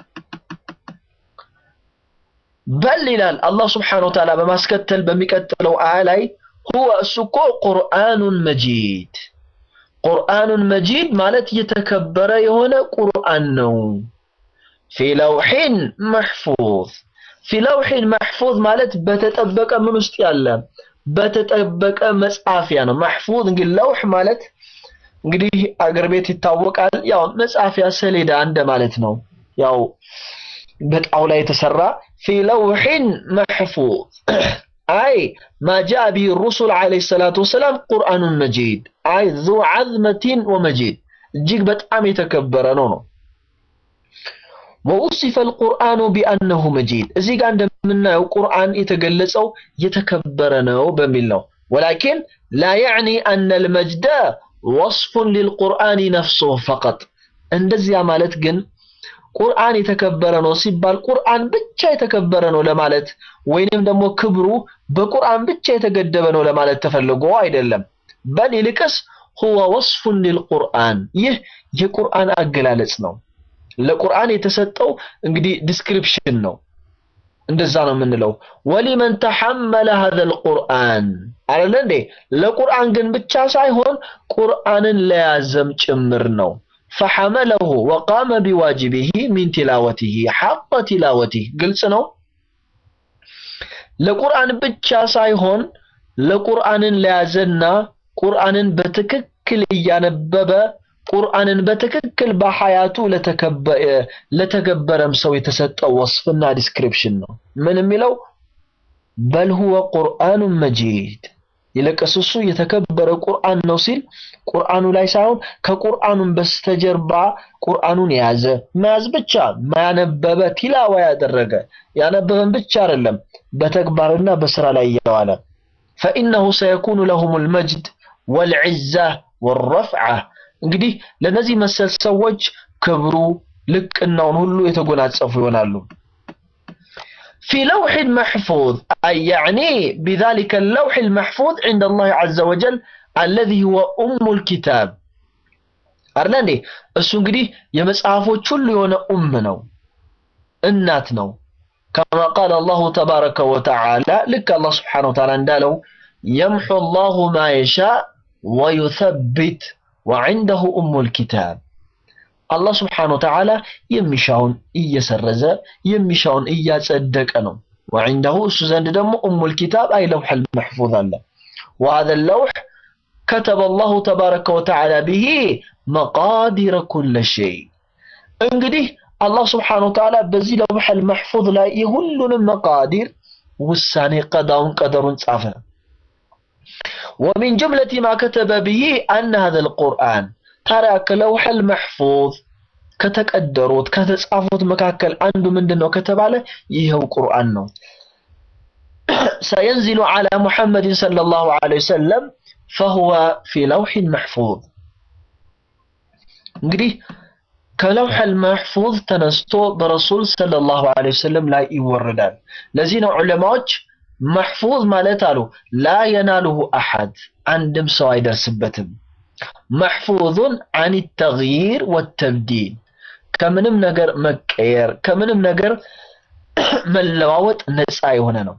በል ይላል አላህ ስብሓነሁ ወተዓላ በማስከተል በሚቀጥለው አያ ላይ ሁወ እሱ እኮ ቁርአኑን መጂድ ቁርአኑን መጂድ ማለት የተከበረ የሆነ ቁርአን ነው። ፊ ለውሒን መሕፉዝ ፊ ለውሒን መሕፉዝ ማለት በተጠበቀ ምን ውስጥ ያለ በተጠበቀ መጻፊያ ነው። መሕፉዝ እንግዲህ ለውሕ ማለት እንግዲህ አገር ቤት ይታወቃል። ያው መጻፊያ ሰሌዳ እንደ ማለት ነው። ያው በጣውላ የተሰራ ፊ ለውሒን መሕፉዝ አይ ማ ጃአ ቢሂ ሩሱል ዓለይሂ ሰላቱ ወሰላም ቁርአኑን መጂድ አይ ዙ ዐዝመቲን ወመጂድ እጅግ በጣም የተከበረ ነው ነው ወኡሲፈ አልቁርአኑ ቢአነሁ መጂድ እዚህ ጋር እንደምናየው ቁርአን የተገለጸው የተከበረ ነው በሚል ነው። ወላኪን ላ ያዕኒ አነ አልመጅደ ወስፉን ሊልቁርአኒ ነፍሱሁ ፈቀጥ እንደዚያ ማለት ግን ቁርአን የተከበረ ነው ሲባል ቁርአን ብቻ የተከበረ ነው ለማለት ወይንም ደግሞ ክብሩ በቁርአን ብቻ የተገደበ ነው ለማለት ተፈልጎ አይደለም። በል ይልቅስ ሁወ ወስፉን ሊልቁርአን ይህ የቁርአን አገላለጽ ነው። ለቁርአን የተሰጠው እንግዲህ ዲስክሪፕሽን ነው። እንደዛ ነው የምንለው። ወሊመን ተሐመለ ሀዘል ቁርአን አለ እንዴ። ለቁርአን ግን ብቻ ሳይሆን ቁርአንን ለያዘም ጭምር ነው። ፈሐመለሁ ወቃመ ቢዋጅቢሂ ሚን ቲላወቲሂ ሐቀ ቲላወቲህ ግልጽ ነው። ለቁርአን ብቻ ሳይሆን ለቁርአንን ለያዘና ቁርአንን በትክክል እያነበበ ቁርአንን በትክክል በሐያቱ ለተገበረም ሰው የተሰጠው ወስፍና ዲስክሪፕሽን ነው። ምን የሚለው በል ሁወ ቁርአኑን መጂድ ይልቅስ እሱ የተከበረ ቁርአን ነው ሲል ቁርአኑ ላይ ሳይሆን ከቁርአኑን በስተጀርባ ቁርአኑን የያዘ መያዝ ብቻ ማያነበበ ቲላዋ ያደረገ ያነበበን ብቻ አይደለም በተግባርና በስራ ላይ እያዋለ ፈኢነሁ ሰየኩኑ ለሁም ልመጅድ ወልዕዛ ወረፍዓ እንግዲህ ለነዚህ መሰል ሰዎች ክብሩ ልቅናውን ሁሉ የተጎናጸፉ ይሆናሉ። ፊ ለውሒን መሕፉዝ አይ ያዕኒ ቢዛሊከ ለውሒ ልመሕፉዝ ዒንደ አላህ ዐዘ ወጀል አለዚ ሁወ ኡሙል ኪታብ አለ እንዴ። እሱ እንግዲህ የመጽሐፎች ሁሉ የሆነ ኡም ነው፣ እናት ነው። ከማ ቃል አላሁ ተባረከ ወተዓላ ልክ አላህ ስብሓነሁ ወተዓላ እንዳለው የምሑ አላሁ ማ የሻእ ወዩሰቢት ወዐንደሁ ኡሙል ኪታብ አላህ ስብሓነሁ ወተዓላ የሚሻውን እየሰረዘ የሚሻውን እያጸደቀ ነው። ወዐንደሁ እሱ ዘንድ ደግሞ ኡሙል ኪታብ አይ ለውሐል መሕፉዝ አለ። ወሀዘ ለውሕ ከተበ አላሁ ተባረከ ወተዓላ ቢሂ መቃዲረ ኩለ ሸይ። እንግዲህ አላህ ስብሓነሁ ወተዓላ በዚህ ለውሐል መሕፉዝ ላይ የሁሉንም መቃዲር ውሳኔ ቀዳውን ቀደሩን ጻፈ። ወሚን ጅምለቲ ማ ከተበ ቢሂ አነ ሀዘል ቁርአን ታዲያ ከለውሐል መሕፉዝ ከተቀደሩት ከተጻፉት መካከል አንዱ ምንድን ነው ከተባለ ይኸው ቁርአን ነው። ሰየንዚሉ ዐላ ሙሐመድን ሰለላሁ ዐለይሂ ወሰለም ፈሁወ ፊ ለውሒን መሕፉዝ። እንግዲህ ከለውሐል መሕፉዝ ተነስቶ በረሱል ሰለላሁ ዐለይሂ ወሰለም ላይ ይወረዳል። ለዚህ ነው ዑለማዎች መሕፉዝ ማለት አሉ ላ የናሉሁ አሐድ አንድም ሰው አይደርስበትም። መሕፉዙን አን ተግይር ወተብዲል ከምንም ነገር መቀየር ከምንም ነገር መለዋወጥ ነፃ የሆነ ነው።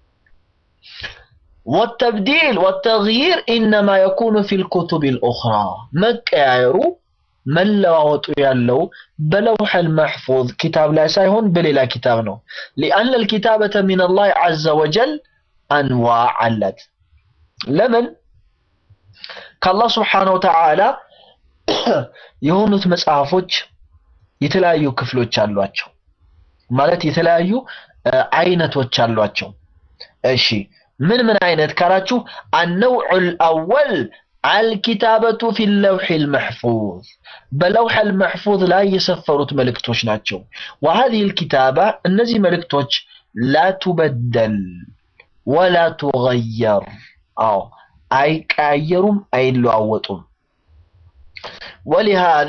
ወተብዲል ወተግይር ኢነማ የኩኑ ፊል ኩቱቢል ኡኽራ መቀያየሩ መለዋወጡ ያለው በለውሐል መሕፉዝ ኪታብ ላይ ሳይሆን በሌላ ኪታብ ነው። ሊአነ ልኪታበተ ሚነላህ ዐዘ ወጀል አንዋዕ አላት። ለምን ከአላህ ስብሓነሁ ወተዓላ የሆኑት መጽሐፎች የተለያዩ ክፍሎች አሏቸው፣ ማለት የተለያዩ አይነቶች አሏቸው። እሺ ምን ምን አይነት ካላችሁ አነውዑል አወል አልኪታበቱ ፊ ለውሒ ልመሕፉዝ በለውሐ ልመሕፉዝ ላይ የሰፈሩት መልእክቶች ናቸው። ወሀዚህ ልኪታባ እነዚህ መልእክቶች ላ ቱበደል ወላ ቱገየር አዎ አይቀያየሩም፣ አይለዋወጡም። ወሊሃዛ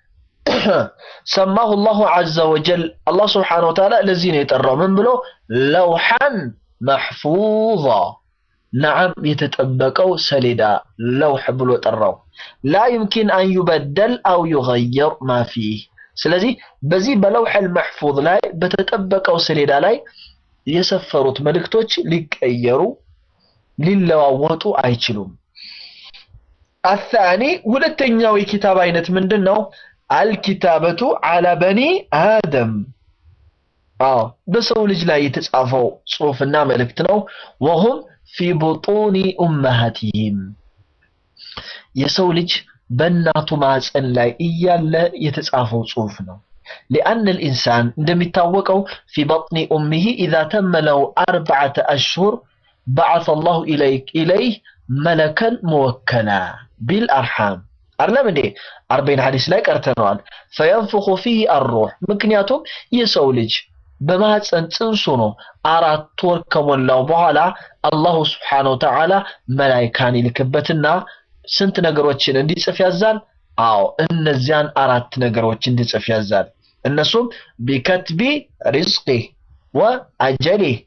ሰማሁ ላሁ ዐዘ ወጀል አላህ ስብሓነሁ ወተዓላ ለዚህ ነው የጠራው። ምን ብሎ ለውሐን መሕፉዛ ነዓም የተጠበቀው ሰሌዳ ለውሕ ብሎ ጠራው። ላ ዩምኪን አን ዩበደል አው ዩገየር ማ ፊህ። ስለዚህ በዚህ በለውሐል መሕፉዝ ላይ በተጠበቀው ሰሌዳ ላይ የሰፈሩት መልእክቶች ሊቀየሩ ሊለዋወጡ አይችሉም። አሳኒ ሁለተኛው የኪታብ አይነት ምንድን ነው? አልኪታበቱ አላ በኒ አደም አዎ በሰው ልጅ ላይ የተጻፈው ጽሑፍና መልእክት ነው። ወሁም ፊ ቡጡኒ ኡመሃቲሂም የሰው ልጅ በእናቱ ማዕፀን ላይ እያለ የተጻፈው ጽሑፍ ነው። ሊአን ልኢንሳን እንደሚታወቀው ፊ በጥኒ ኡሚሂ ኢዛ ተመ ለው አርበዓተ አሽሁር በዓተ አላሁ ኢለይህ መለከን መወከላ ቢልአርሓም አይደለም እንዴ? አርበይን ሐዲስ ላይ ቀርተነዋል። ፈየንፍኹ ፊህ አሩሕ ምክንያቱም የሰው ልጅ በማህፀን ጽንሱ ነው አራት ወር ከሞላው በኋላ አላሁ ስብሓነሁ ወተዓላ መላይካን ይልክበትና ስንት ነገሮችን እንዲጽፍ ያዛል? አዎ እነዚያን አራት ነገሮች እንዲጽፍ ያዛል። እነሱም ቢከትቢ ሪዝቂህ ወአጀሊህ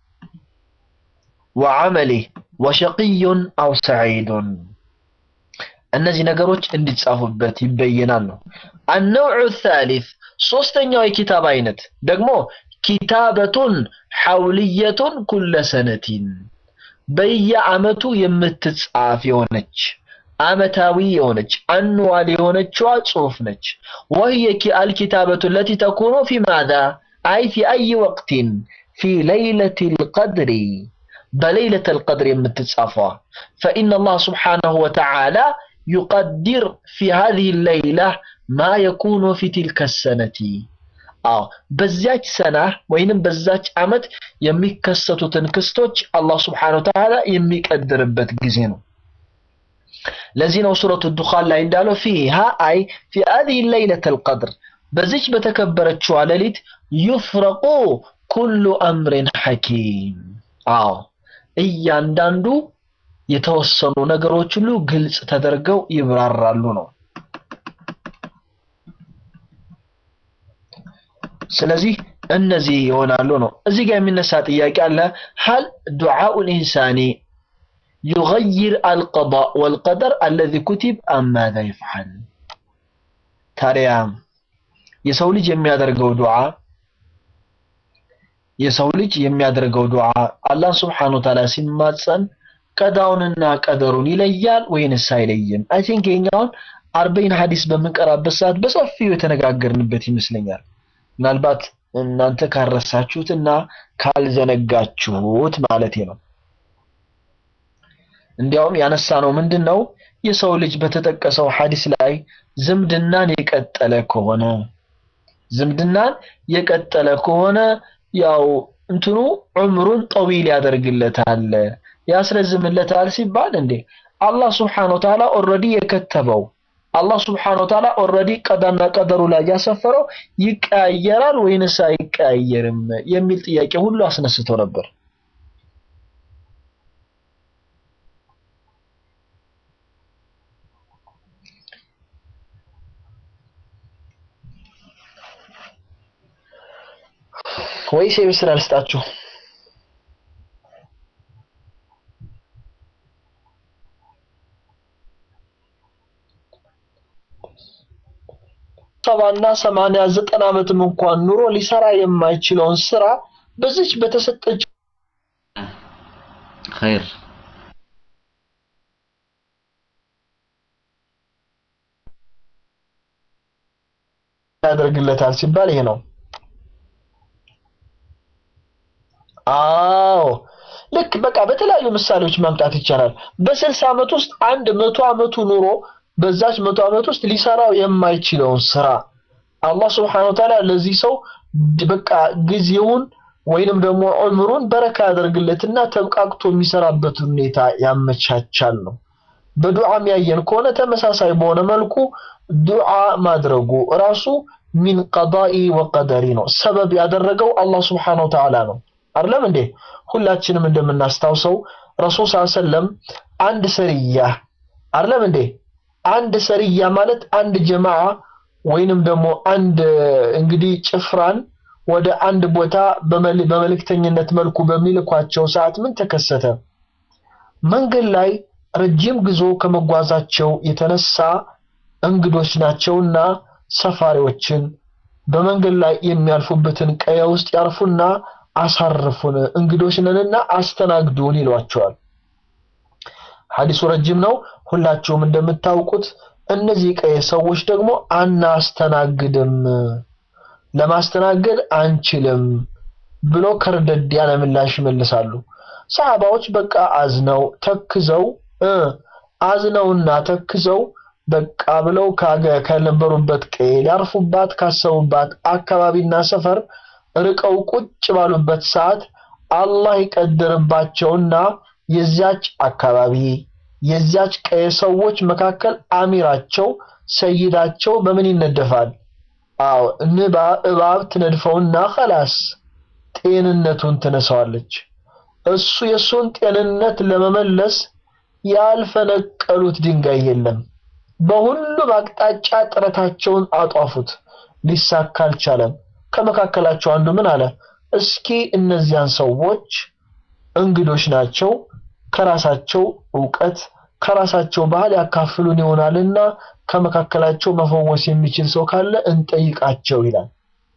ወዐመሊህ ወሸቂዩን አው ሰዒዱን እነዚህ ነገሮች እንዲጻፉበት ይበየናል ነው። አነውዑ ሳሊስ ሶስተኛው የኪታብ አይነት ደግሞ ኪታበቱን ሐውልየቱን ኩለ ሰነቲን በየአመቱ የምትጻፍ የሆነች አመታዊ የሆነች አንዋል የሆነችዋ ጽሑፍ ነች። ወህየ አልኪታበቱ ለቲ ተኩኑ ፊ ማዛ አይ ፊ አይ ወቅቲን ፊ ለይለት ልቀድሪ በለይለት ልቀድር የምትጻፈዋ ፈኢነ አላህ ስብሓነሁ ወተዓላ ዩቀዲር ፊ ሃዚህ ለይላ ማ የኩኑ ፊ ትልከ ሰነቲ አዎ በዚያች ሰና ወይንም በዛች አመት የሚከሰቱትን ክስቶች አላህ ስብሓነሁ ወተዓላ የሚቀድርበት ጊዜ ነው። ለዚህ ነው ሱረቱ ዱኻን ላይ እንዳለው ፊሃ አይ ፊ ሃዚህ ለይለት አልቀድር በዚች በተከበረችዋ ሌሊት ዩፍረቁ ኩሉ አምሪን ሐኪም አዎ እያንዳንዱ የተወሰኑ ነገሮች ሁሉ ግልጽ ተደርገው ይብራራሉ ነው። ስለዚህ እነዚህ ይሆናሉ ነው። እዚህ ጋር የሚነሳ ጥያቄ አለ። ሀል ዱዓኡ ልኢንሳኒ ዩገይር አልቀዳ ወልቀደር አለዚ ኩቲብ አም ማዛ ይፍዓል? ታዲያ የሰው ልጅ የሚያደርገው ዱዓ የሰው ልጅ የሚያደርገው ዱዓ አላህ ስብሓነሁ ወተዓላ ሲማጸን ቀዳውንና ቀደሩን ይለያል ወይንስ አይለይም? አይ ቲንክ የኛውን አርበይን ሐዲስ በምንቀራበት ሰዓት በሰፊው የተነጋገርንበት ይመስለኛል። ምናልባት እናንተ ካረሳችሁትና ካልዘነጋችሁት ማለቴ ነው። እንዲያውም ያነሳ ነው ምንድን ነው የሰው ልጅ በተጠቀሰው ሐዲስ ላይ ዝምድናን የቀጠለ ከሆነ ዝምድናን የቀጠለ ከሆነ ያው እንትኑ ዑምሩን ጠዊል ያደርግለታል ያስረዝምለታል ሲባል እንዴ አላህ ስብሓነሁ ወተዓላ ኦልሬዲ የከተበው አላህ ስብሓነሁ ወተዓላ ኦልሬዲ ቀዳና ቀደሩ ላይ ያሰፈረው ይቀያየራል ወይንስ አይቀያየርም የሚል ጥያቄ ሁሉ አስነስቶ ነበር። ወይስ የቤት ስራ ልስጣችሁ? ሰባና ሰማንያ ዘጠና ዓመትም እንኳን ኑሮ ሊሰራ የማይችለውን ስራ በዚች በተሰጠች ኸይር ያደርግለታል ሲባል ይሄ ነው። አዎ ልክ በቃ በተለያዩ ምሳሌዎች ማምጣት ይቻላል። በስልሳ ዓመት ውስጥ አንድ መቶ ዓመቱ ኑሮ በዛች መቶ ዓመት ውስጥ ሊሰራው የማይችለውን ስራ አላህ ስብሐነሁ ወተዓላ ለዚህ ሰው በቃ ጊዜውን ወይንም ደግሞ ዑምሩን በረካ ያደርግለትና ተብቃቅቶ የሚሰራበት ሁኔታ ያመቻቻል ነው። በዱዓም ያየን ከሆነ ተመሳሳይ በሆነ መልኩ ዱዓ ማድረጉ ራሱ ሚን ቀዳኢ ወቀደሪ ነው። ሰበብ ያደረገው አላህ ስብሓነሁ ወተዓላ ነው። አይደለም እንዴ? ሁላችንም እንደምናስታውሰው ረሱል ሰለላሁ ዐለይሂ ወሰለም አንድ ሰርያ አይደለም እንዴ? አንድ ሰርያ ማለት አንድ ጀማዓ ወይንም ደግሞ አንድ እንግዲህ ጭፍራን ወደ አንድ ቦታ በመልእክተኝነት መልኩ በሚልኳቸው ሰዓት ምን ተከሰተ? መንገድ ላይ ረጅም ጉዞ ከመጓዛቸው የተነሳ እንግዶች ናቸውና ሰፋሪዎችን በመንገድ ላይ የሚያልፉበትን ቀየ ውስጥ ያርፉና አሳርፉን፣ እንግዶች ነንና አስተናግዱን ይሏቸዋል። ሐዲሱ ረጅም ነው። ሁላችሁም እንደምታውቁት እነዚህ ቀየ ሰዎች ደግሞ አናስተናግድም፣ ለማስተናገድ አንችልም ብሎ ከርደድ ያለ ምላሽ ይመልሳሉ። ሰሃባዎች በቃ አዝነው ተክዘው አዝነውና ተክዘው በቃ ብለው ከነበሩበት ቀዬ ሊያርፉባት ካሰቡባት አካባቢና ሰፈር ርቀው ቁጭ ባሉበት ሰዓት አላህ ይቀድርባቸውና የዚያች አካባቢ የዚያች ቀዬ ሰዎች መካከል አሚራቸው ሰይዳቸው በምን ይነደፋል? አዎ ንባ እባብ ትነድፈውና ኸላስ ጤንነቱን ትነሳዋለች። እሱ የእሱን ጤንነት ለመመለስ ያልፈነቀሉት ድንጋይ የለም። በሁሉም አቅጣጫ ጥረታቸውን አጧፉት፣ ሊሳካ አልቻለም። ከመካከላቸው አንዱ ምን አለ? እስኪ እነዚያን ሰዎች እንግዶች ናቸው፣ ከራሳቸው እውቀት ከራሳቸው ባህል ያካፍሉን ይሆናልና ከመካከላቸው መፈወስ የሚችል ሰው ካለ እንጠይቃቸው ይላል።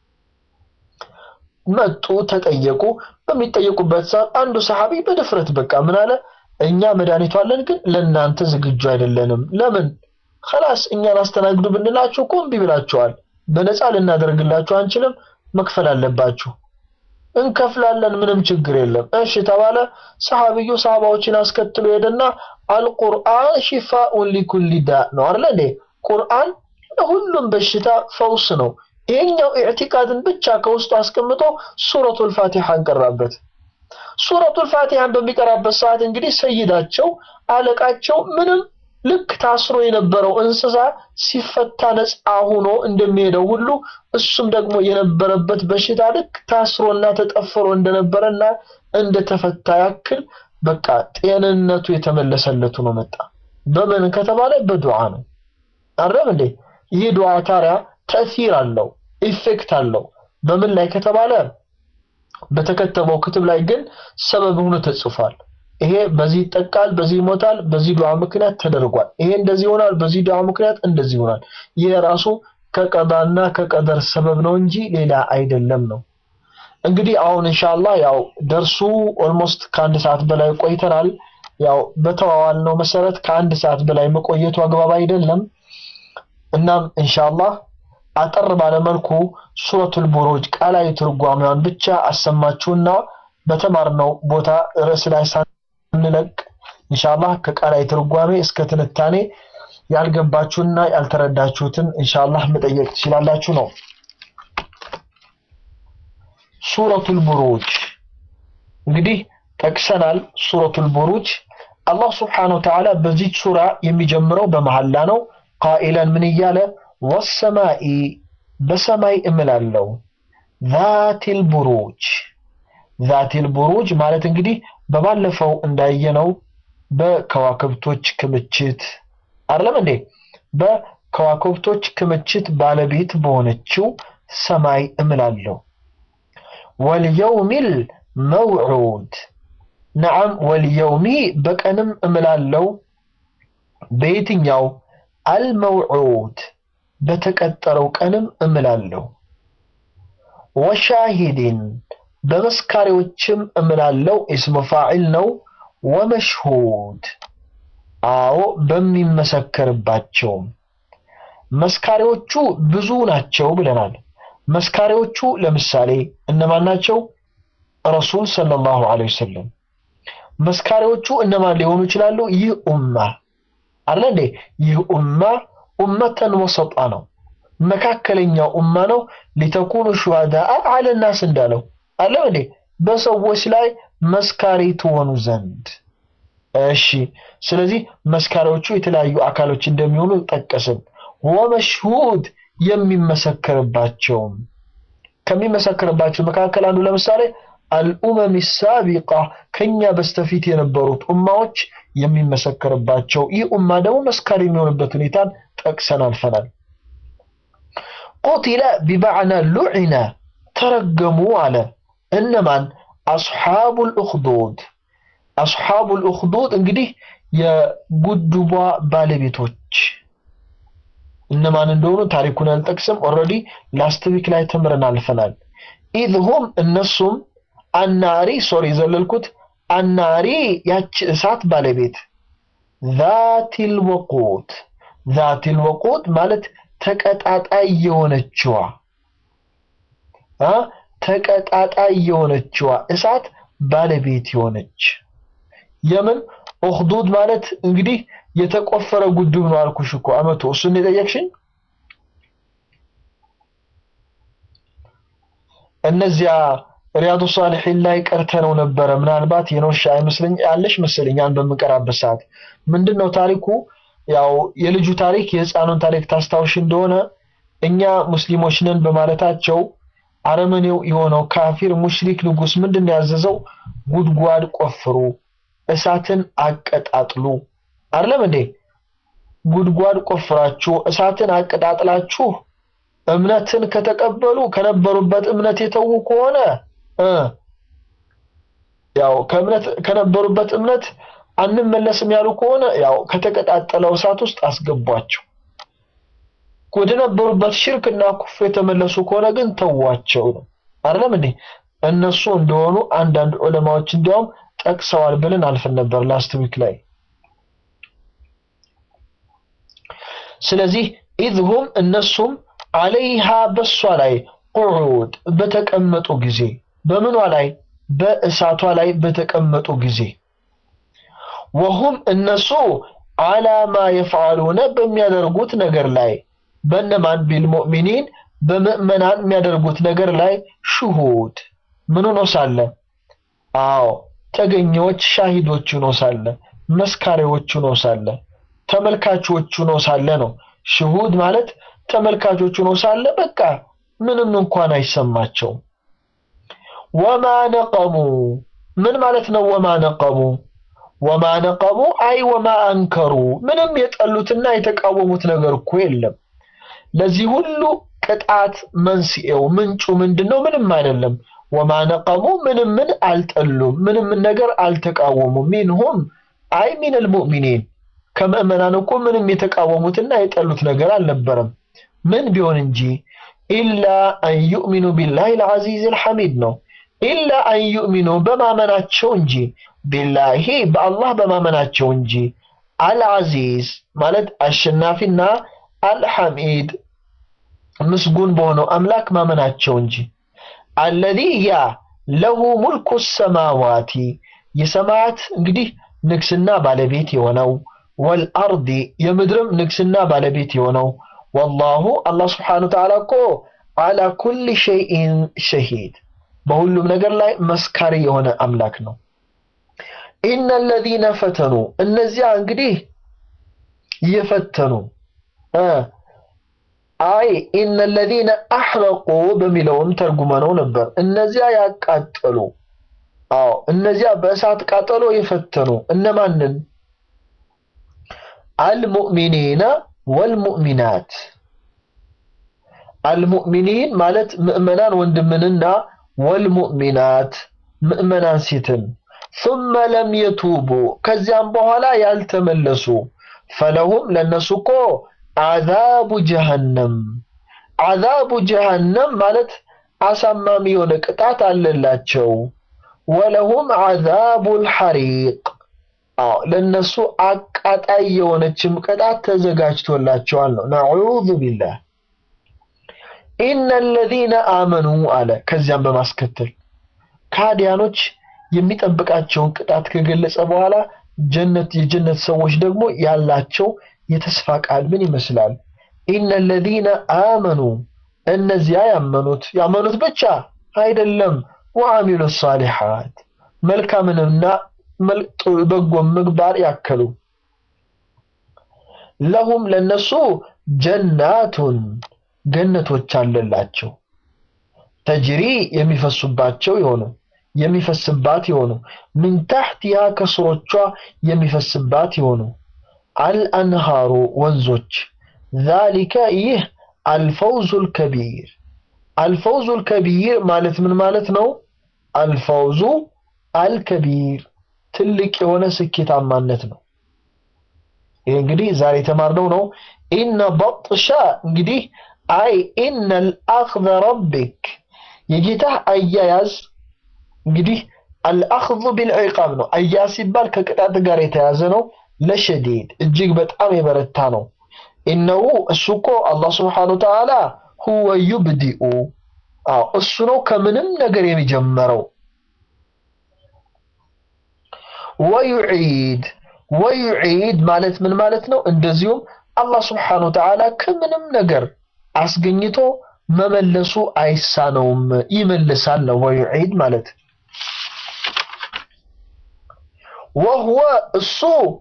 መጡ፣ ተጠየቁ። በሚጠየቁበት ሰዓት አንዱ ሰሐቢ በድፍረት በቃ ምን አለ? እኛ መድኃኒቱ አለን፣ ግን ለእናንተ ዝግጁ አይደለንም። ለምን? ከላስ እኛን አስተናግዱ ብንላችሁ እኮ እምቢ ብላችኋል። በነፃ ልናደርግላችሁ አንችልም፣ መክፈል አለባችሁ። እንከፍላለን፣ ምንም ችግር የለም። እሺ ተባለ። ሰሐቢዩ ሰሃባዎችን አስከትሎ ሄደና አልቁርአን ሺፋኡን ሊኩሊ ዳ ነው አይደል እንዴ? ቁርአን ለሁሉም በሽታ ፈውስ ነው። ይሄኛው ኢዕቲቃድን ብቻ ከውስጡ አስቀምጦ ሱረቱል ፋቲሐን ቀራበት። ሱረቱል ፋቲሐን በሚቀራበት ሰዓት እንግዲህ ሰይዳቸው አለቃቸው ምንም ልክ ታስሮ የነበረው እንስሳ ሲፈታ ነፃ ሆኖ እንደሚሄደው ሁሉ እሱም ደግሞ የነበረበት በሽታ ልክ ታስሮና ተጠፍሮ እንደነበረና እንደተፈታ ያክል በቃ ጤንነቱ የተመለሰለት ሆኖ መጣ። በምን ከተባለ በዱዓ ነው። አረም እንዴ ይህ ዱዓ ታዲያ ተእሲር አለው፣ ኢፌክት አለው። በምን ላይ ከተባለ በተከተበው ክትብ ላይ ግን ሰበብ ሆኖ ተጽፏል። ይሄ በዚህ ይጠቃል፣ በዚህ ይሞታል፣ በዚህ ዱዓ ምክንያት ተደርጓል። ይሄ እንደዚህ ይሆናል፣ በዚህ ዱዓ ምክንያት እንደዚህ ይሆናል። ይሄ ራሱ ከቀዳና ከቀደር ሰበብ ነው እንጂ ሌላ አይደለም ነው። እንግዲህ አሁን ኢንሻአላህ ያው ደርሱ ኦልሞስት ከአንድ ሰዓት በላይ ቆይተናል። ያው በተዋዋልነው መሰረት ከአንድ ሰዓት በላይ መቆየቱ አግባብ አይደለም። እናም ኢንሻአላህ አጠር ባለ መልኩ ሱረቱል ቡሩጅ ቃላዊ ትርጓሜዋን ብቻ አሰማችሁና በተማርነው ቦታ ርዕስ ላይ ሳንለቅ ኢንሻአላህ ከቃላዊ ትርጓሜ እስከ ትንታኔ ያልገባችሁና ያልተረዳችሁትን ኢንሻአላህ መጠየቅ ትችላላችሁ ነው። ሱረቱል ቡሩጅ እንግዲህ ጠቅሰናል። ሱረቱል ቡሩጅ አላህ ስብሓነሁ ወተዓላ በዚች ሱራ የሚጀምረው በመሐላ ነው። ቃኢለን ምን እያለ ወሰማኢ በሰማይ እምላለሁ ዛቲል ቡሩጅ ዛቲል ቡሩጅ ማለት እንግዲህ በባለፈው እንዳየነው በከዋክብቶች ክምችት አይደለም እንዴ? በከዋክብቶች ክምችት ባለቤት በሆነችው ሰማይ እምላለሁ። ወልየውሚል መውዑድ ነዓም፣ ወልየውሚ በቀንም እምላለሁ። በየትኛው አልመውዑድ በተቀጠረው ቀንም እምላለሁ። ወሻሂድን በመስካሪዎችም እምላለሁ። ኢስሙ ፋዒል ነው። ወመሽሁድ አዎ በሚመሰከርባቸውም መስካሪዎቹ ብዙ ናቸው ብለናል። መስካሪዎቹ ለምሳሌ እነማን ናቸው? ረሱል ሰለላሁ ዐለይሂ ወሰለም። መስካሪዎቹ እነማን ሊሆኑ ይችላሉ? ይህ ኡማ አለ እንዴ? ይህ ኡማ ኡመተን ወሰጣ ነው፣ መካከለኛው ኡማ ነው። ሊተኩኑ ሹሃዳአ ዐለ ናስ እንዳለው አለ እንዴ? በሰዎች ላይ መስካሪ ትሆኑ ዘንድ እሺ ስለዚህ መስካሪዎቹ የተለያዩ አካሎች እንደሚሆኑ ጠቀስን። ወመሽሁድ የሚመሰከርባቸውም ከሚመሰከርባቸው መካከል አንዱ ለምሳሌ አልኡመም ሳቢቃ ከኛ በስተፊት የነበሩት ኡማዎች የሚመሰከርባቸው ይህ ኡማ ደግሞ መስካሪ የሚሆንበት ሁኔታን ጠቅሰን አልፈናል። ቁቲለ ቢማዕና ሉዒነ ተረገሙ አለ። እነማን? አስሓቡል ኡኽዱድ አስሓቡል ኡኽዱድ እንግዲህ የጉድቧ ባለቤቶች እነማን እንደሆኑ ታሪኩን አልጠቅስም። ኦልሬዲ ላስት ዊክ ላይ ተምረን አልፈናል። ኢዝ ሁም እነሱም አናሪ ሶሪ ዘለልኩት አናሪ ያች እሳት ባለቤት ዛቲል ወቁት ዛቲል ወቁት ማለት ተቀጣጣይ የሆነችዋ አ ተቀጣጣይ የሆነችዋ እሳት ባለቤት የሆነች የምን ኡኽዱድ ማለት እንግዲህ የተቆፈረ ጉድብ ነው አልኩሽ እኮ አመቱ እሱን የጠየቅሽኝ እነዚያ ሪያዱ ሳሊሒን ላይ ቀርተነው ነበረ። ምናልባት የኖሻ አይመስለኝ ያለሽ መሰለኝ ያን በምንቀራበት ሰዓት ምንድን ነው ታሪኩ? ያው የልጁ ታሪክ የህፃኑን ታሪክ ታስታውሽ እንደሆነ እኛ ሙስሊሞች ነን በማለታቸው አረመኔው የሆነው ካፊር ሙሽሪክ ንጉስ ምንድን ነው ያዘዘው? ጉድጓድ ቆፍሩ፣ እሳትን አቀጣጥሉ አይደለም እንዴ? ጉድጓድ ቆፍራችሁ እሳትን አቀጣጥላችሁ እምነትን ከተቀበሉ ከነበሩበት እምነት የተዉ ከሆነ እ ያው ከእምነት ከነበሩበት እምነት አንመለስም ያሉ ከሆነ ያው ከተቀጣጠለው እሳት ውስጥ አስገቧቸው። ወደ ነበሩበት ሽርክና ኩፍር የተመለሱ ከሆነ ግን ተዋቸው ነው አይደለም እንዴ? እነሱ እንደሆኑ አንዳንድ ዑለማዎች እንዲያውም ጠቅሰዋል ብለን አልፈን ነበር ላስት ዊክ ላይ። ስለዚህ ኢዝሁም እነሱም አለይሃ በሷ ላይ ቁዑድ በተቀመጡ ጊዜ በምኗ ላይ በእሳቷ ላይ በተቀመጡ ጊዜ ወሁም እነሱ አላማ የፍዓሉነ በሚያደርጉት ነገር ላይ በነማን ቢልሙእሚኒን በምእመናን የሚያደርጉት ነገር ላይ ሽሁድ ምን ሆኖ ሳለ አዎ ተገኘዎች ሻሂዶች ሆኖ ሳለ መስካሪዎች ሆኖ ሳለ ተመልካቾች ሆኖ ሳለ ነው ሽሁድ ማለት ተመልካቾች ሆኖ ሳለ በቃ ምንም እንኳን አይሰማቸውም። ወማ ነቀሙ ምን ማለት ነው? ወማ ነቀሙ ወማ ነቀሙ አይ ወማ አንከሩ ምንም የጠሉትና የተቃወሙት ነገር እኮ የለም። ለዚህ ሁሉ ቅጣት መንስኤው ምንጩ ምንድን ነው? ምንም አይደለም። ወማ ነቀሙ ምንም ምን አልጠሉም፣ ምንም ነገር አልተቃወሙም። ሚንሁም አይ ሚነል ሙእሚኒን ከምእመናን እኮ ምንም የተቃወሙትና የጠሉት ነገር አልነበረም። ምን ቢሆን እንጂ ኢላ አን ዩእሚኑ ቢላሂ ልዓዚዝ ልሐሚድ ነው። ኢላ አን ዩእሚኑ በማመናቸው እንጂ ቢላሂ በአላህ በማመናቸው እንጂ አልዓዚዝ ማለት አሸናፊና አልሐሚድ ምስጉን በሆነው አምላክ ማመናቸው እንጂ አለዚ ያ ለሁ ሙልኩ ሰማዋቲ የሰማያት እንግዲህ ንግስና ባለቤት የሆነው ወልአርዲ የምድርም ንግስና ባለቤት የሆነው ወላሁ አላህ ስብሓነሁ ወተዓላ እኮ አላ ኩሊ ሸይኢን ሸሂድ በሁሉም ነገር ላይ መስካሪ የሆነ አምላክ ነው። ኢነ ለዚነ ፈተኑ እነዚያ እንግዲህ የፈተኑ አይ ኢነ ለዚነ አሕረቁ በሚለውም ተርጉመነው ነበር። እነዚያ ያቃጠሉ፣ አዎ እነዚያ በእሳት ቃጠሎ የፈተኑ እነማንን? አልሙእሚኒነ ወልሙእሚናት አልሙእሚኒን ማለት ምእመናን ወንድምንና ወልሙእሚናት ምእመናን ሴትን ثم ለም የቱቡ ከዚያም በኋላ ያልተመለሱ ፈለሁም ለነሱ እኮ አዛቡ ጀሃነም አዛቡ ጀሃነም ማለት አሳማሚ የሆነ ቅጣት አለላቸው። ወለሁም አዛቡል ሐሪቅ አዎ ለነሱ አቃጣይ የሆነችም ቅጣት ተዘጋጅቶላቸዋል ነው። ነዑዙ ቢላህ ኢነ ለዚነ አመኑ አለ። ከዚያም በማስከተል ካዲያኖች የሚጠብቃቸውን ቅጣት ከገለጸ በኋላ ጀነት የጀነት ሰዎች ደግሞ ያላቸው የተስፋ ቃል ምን ይመስላል? ኢነ ለዚነ አመኑ እነዚያ ያመኑት ያመኑት ብቻ አይደለም፣ ወአሚሉ ሳሊሓት መልካምንና በጎ ምግባር ያከሉ ለሁም ለነሱ ጀናቱን ገነቶች አለላቸው ተጅሪ የሚፈሱባቸው የሆኑ የሚፈስባት የሆኑ ምን ታሕቲሃ ከስሮቿ የሚፈስባት የሆኑ አልአንሃሩ ወንዞች ዛሊከ ይህ አልፈውዙል ከቢር አልፈውዙል ከቢር ማለት ምን ማለት ነው? አልፈውዙ አልከቢር ትልቅ የሆነ ስኬታማነት ነው። ይህ እንግዲህ ዛሬ የተማርነው ነው። ኢነ በጥሻ እንግዲህ አይ ኢነ አልአኽዘ ረቢክ የጌታህ አያያዝ እንግዲህ አልአኽዙ ቢልዒቃብ ነው። አያያዝ ሲባል ከቅጣት ጋር የተያዘ ነው። ለሸዲድ እጅግ በጣም የበረታ ነው። ኢነሁ እሱ እኮ አላህ ስብሓነ ወተዓላ ሁወ ዩብዲኡ አዎ እሱ ነው ከምንም ነገር የሚጀመረው። ወዩዒድ ወዩዒድ ማለት ምን ማለት ነው? እንደዚሁም አላህ ስብሓነ ወተዓላ ከምንም ነገር አስገኝቶ መመለሱ አይሳነውም፣ ይመልሳል ነው ወዩዒድ ማለት። ወሁወ እሱ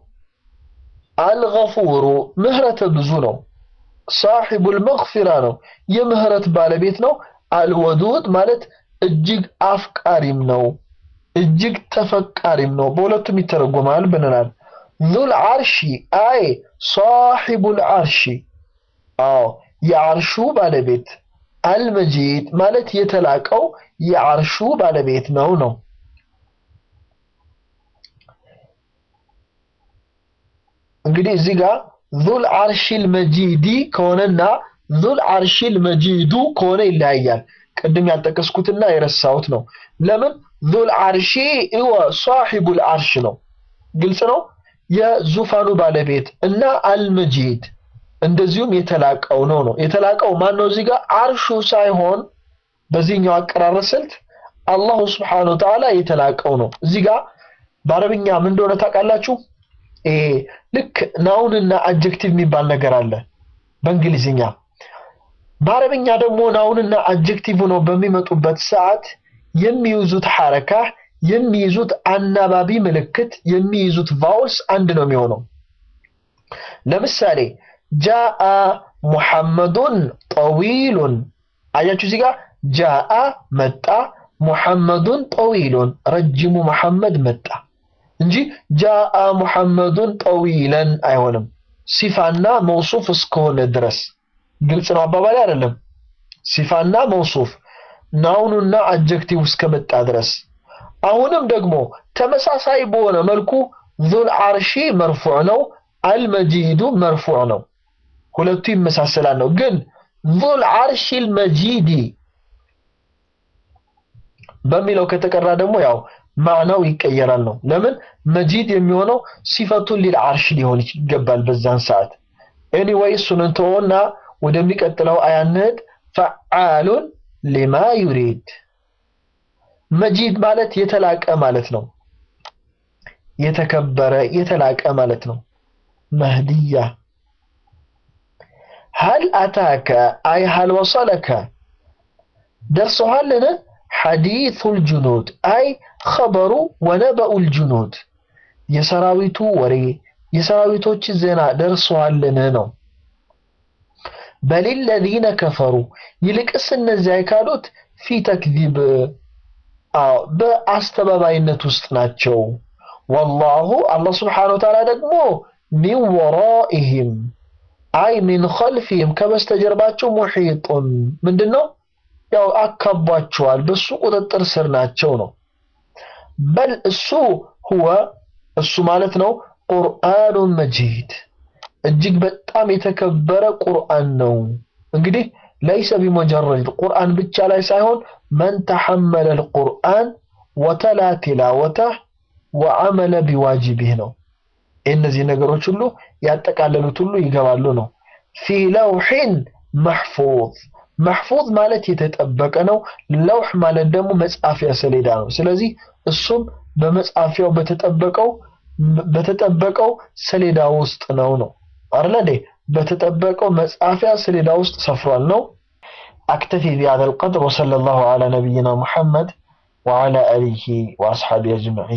አልገፉሩ ምህረተ ብዙ ነው። ሳሒቡል መግፊራ ነው፣ የምህረት ባለቤት ነው። አልወዱድ ማለት እጅግ አፍቃሪም ነው፣ እጅግ ተፈቃሪም ነው። በሁለቱም ይተረጎማል ብለናል። ዙል ዓርሺ አይ ሳሒቡል ዓርሺ አዎ የዓርሹ ባለቤት አልመጂድ ማለት የተላቀው የዓርሹ ባለቤት ነው ነው እንግዲህ እዚህ ጋር ዙል ዓርሺል መጂዲ ከሆነና ዙል ዓርሺል መጂዱ ከሆነ ይለያያል። ቅድም ያልጠቀስኩትና የረሳሁት ነው። ለምን ዙል ዓርሺ እወ ሳሒቡል ዓርሽ ነው። ግልጽ ነው። የዙፋኑ ባለቤት እና አልመጂድ እንደዚሁም የተላቀው ነው ነው የተላቀው ማን ነው? እዚህ ጋር ዓርሹ ሳይሆን በዚህኛው አቀራረብ ስልት አላሁ ስብሓነሁ ወተዓላ የተላቀው ነው። እዚህ ጋር በአረብኛ ምን እንደሆነ ታውቃላችሁ? ይሄ ልክ ናውንና አጀክቲቭ የሚባል ነገር አለ በእንግሊዝኛ። በአረብኛ ደግሞ ናውንና አጀክቲቭ ነው በሚመጡበት ሰዓት የሚይዙት ሐረካ፣ የሚይዙት አናባቢ ምልክት፣ የሚይዙት ቫውልስ አንድ ነው የሚሆነው። ለምሳሌ ጃአ ሙሐመዱን ጠዊሉን አያችሁ፣ እዚህ ጋር ጃአ መጣ፣ ሙሐመዱን ጠዊሉን ረጅሙ መሐመድ መጣ እንጂ ጃአ ሙሐመዱን ጠዊለን አይሆንም። ሲፋና መውሱፍ እስከሆነ ድረስ ግልጽ ነው አባባሌ አይደለም። ሲፋና መውሱፍ ናውኑና አጀክቲቭ እስከመጣ ድረስ። አሁንም ደግሞ ተመሳሳይ በሆነ መልኩ ዙል ዓርሺ መርፉዕ ነው፣ አልመጂዱ መርፉዕ ነው። ሁለቱ ይመሳሰላል ነው። ግን ዙል ዓርሺል መጂዲ በሚለው ከተቀራ ደግሞ ያው ማዕናው ይቀየራል ነው። ለምን መጂድ የሚሆነው ሲፈቱን ሊል ዓርሽ ሊሆን ይገባል በዛን ሰዓት። ኤኒዌይ እሱን እንተወና ወደሚቀጥለው አያ እንሂድ። ፈዓሉን ሊማ ዩሪድ መጂድ ማለት የተላቀ ማለት ነው። የተከበረ የተላቀ ማለት ነው። መህድያ ሀል አታከ አይ ሀል ወሰለከ ደርሰዋልን? ሐዲሱል ጁኑድ አይ ኸበሩ ወነበኡል ጁኑድ የሰራዊቱ ወሬ የሰራዊቶች ዜና ደርሰዋልን ነው። በሊለዚነ ከፈሩ ይልቅስ እነዚያ የካዱት ፊ ተክዚብ በአስተባባይነት ውስጥ ናቸው። ወላሁ አላህ ስብሓነሁ ወተዓላ ደግሞ ሚን ወራኢሂም አይ ሚን ኸልፊሂም ከበስተጀርባቸው ሙሒጡን ምንድን ነው ያው አካቧቸዋል፣ በሱ ቁጥጥር ስር ናቸው ነው። በል እሱ ሁወ እሱ ማለት ነው ቁርአኑን መጂድ እጅግ በጣም የተከበረ ቁርአን ነው። እንግዲህ ለይሰ ቢሙጀረድ ቁርአን ብቻ ላይ ሳይሆን መን ተሐመለ ልቁርአን ወተላ ቲላወተህ ወዐመለ ቢዋጅቢህ ነው። እነዚህ ነገሮች ሁሉ ያጠቃለሉት ሁሉ ይገባሉ ነው። ፊ ለውሒን መሕፉዝ መሕፉዝ ማለት የተጠበቀ ነው። ለውሕ ማለት ደግሞ መጻፊያ ሰሌዳ ነው። ስለዚህ እሱም በመጻፊያው በተጠበቀው በተጠበቀው ሰሌዳ ውስጥ ነው ነው አይደል እንዴ? በተጠበቀው መጻፊያ ሰሌዳ ውስጥ ሰፍሯል ነው። አክተፊ ቢሃዛል ቀድር ወሰለላሁ ዐላ ነቢይና ሙሐመድ ወዐላ አሊሂ ወአስሐቢሂ አጅመዒን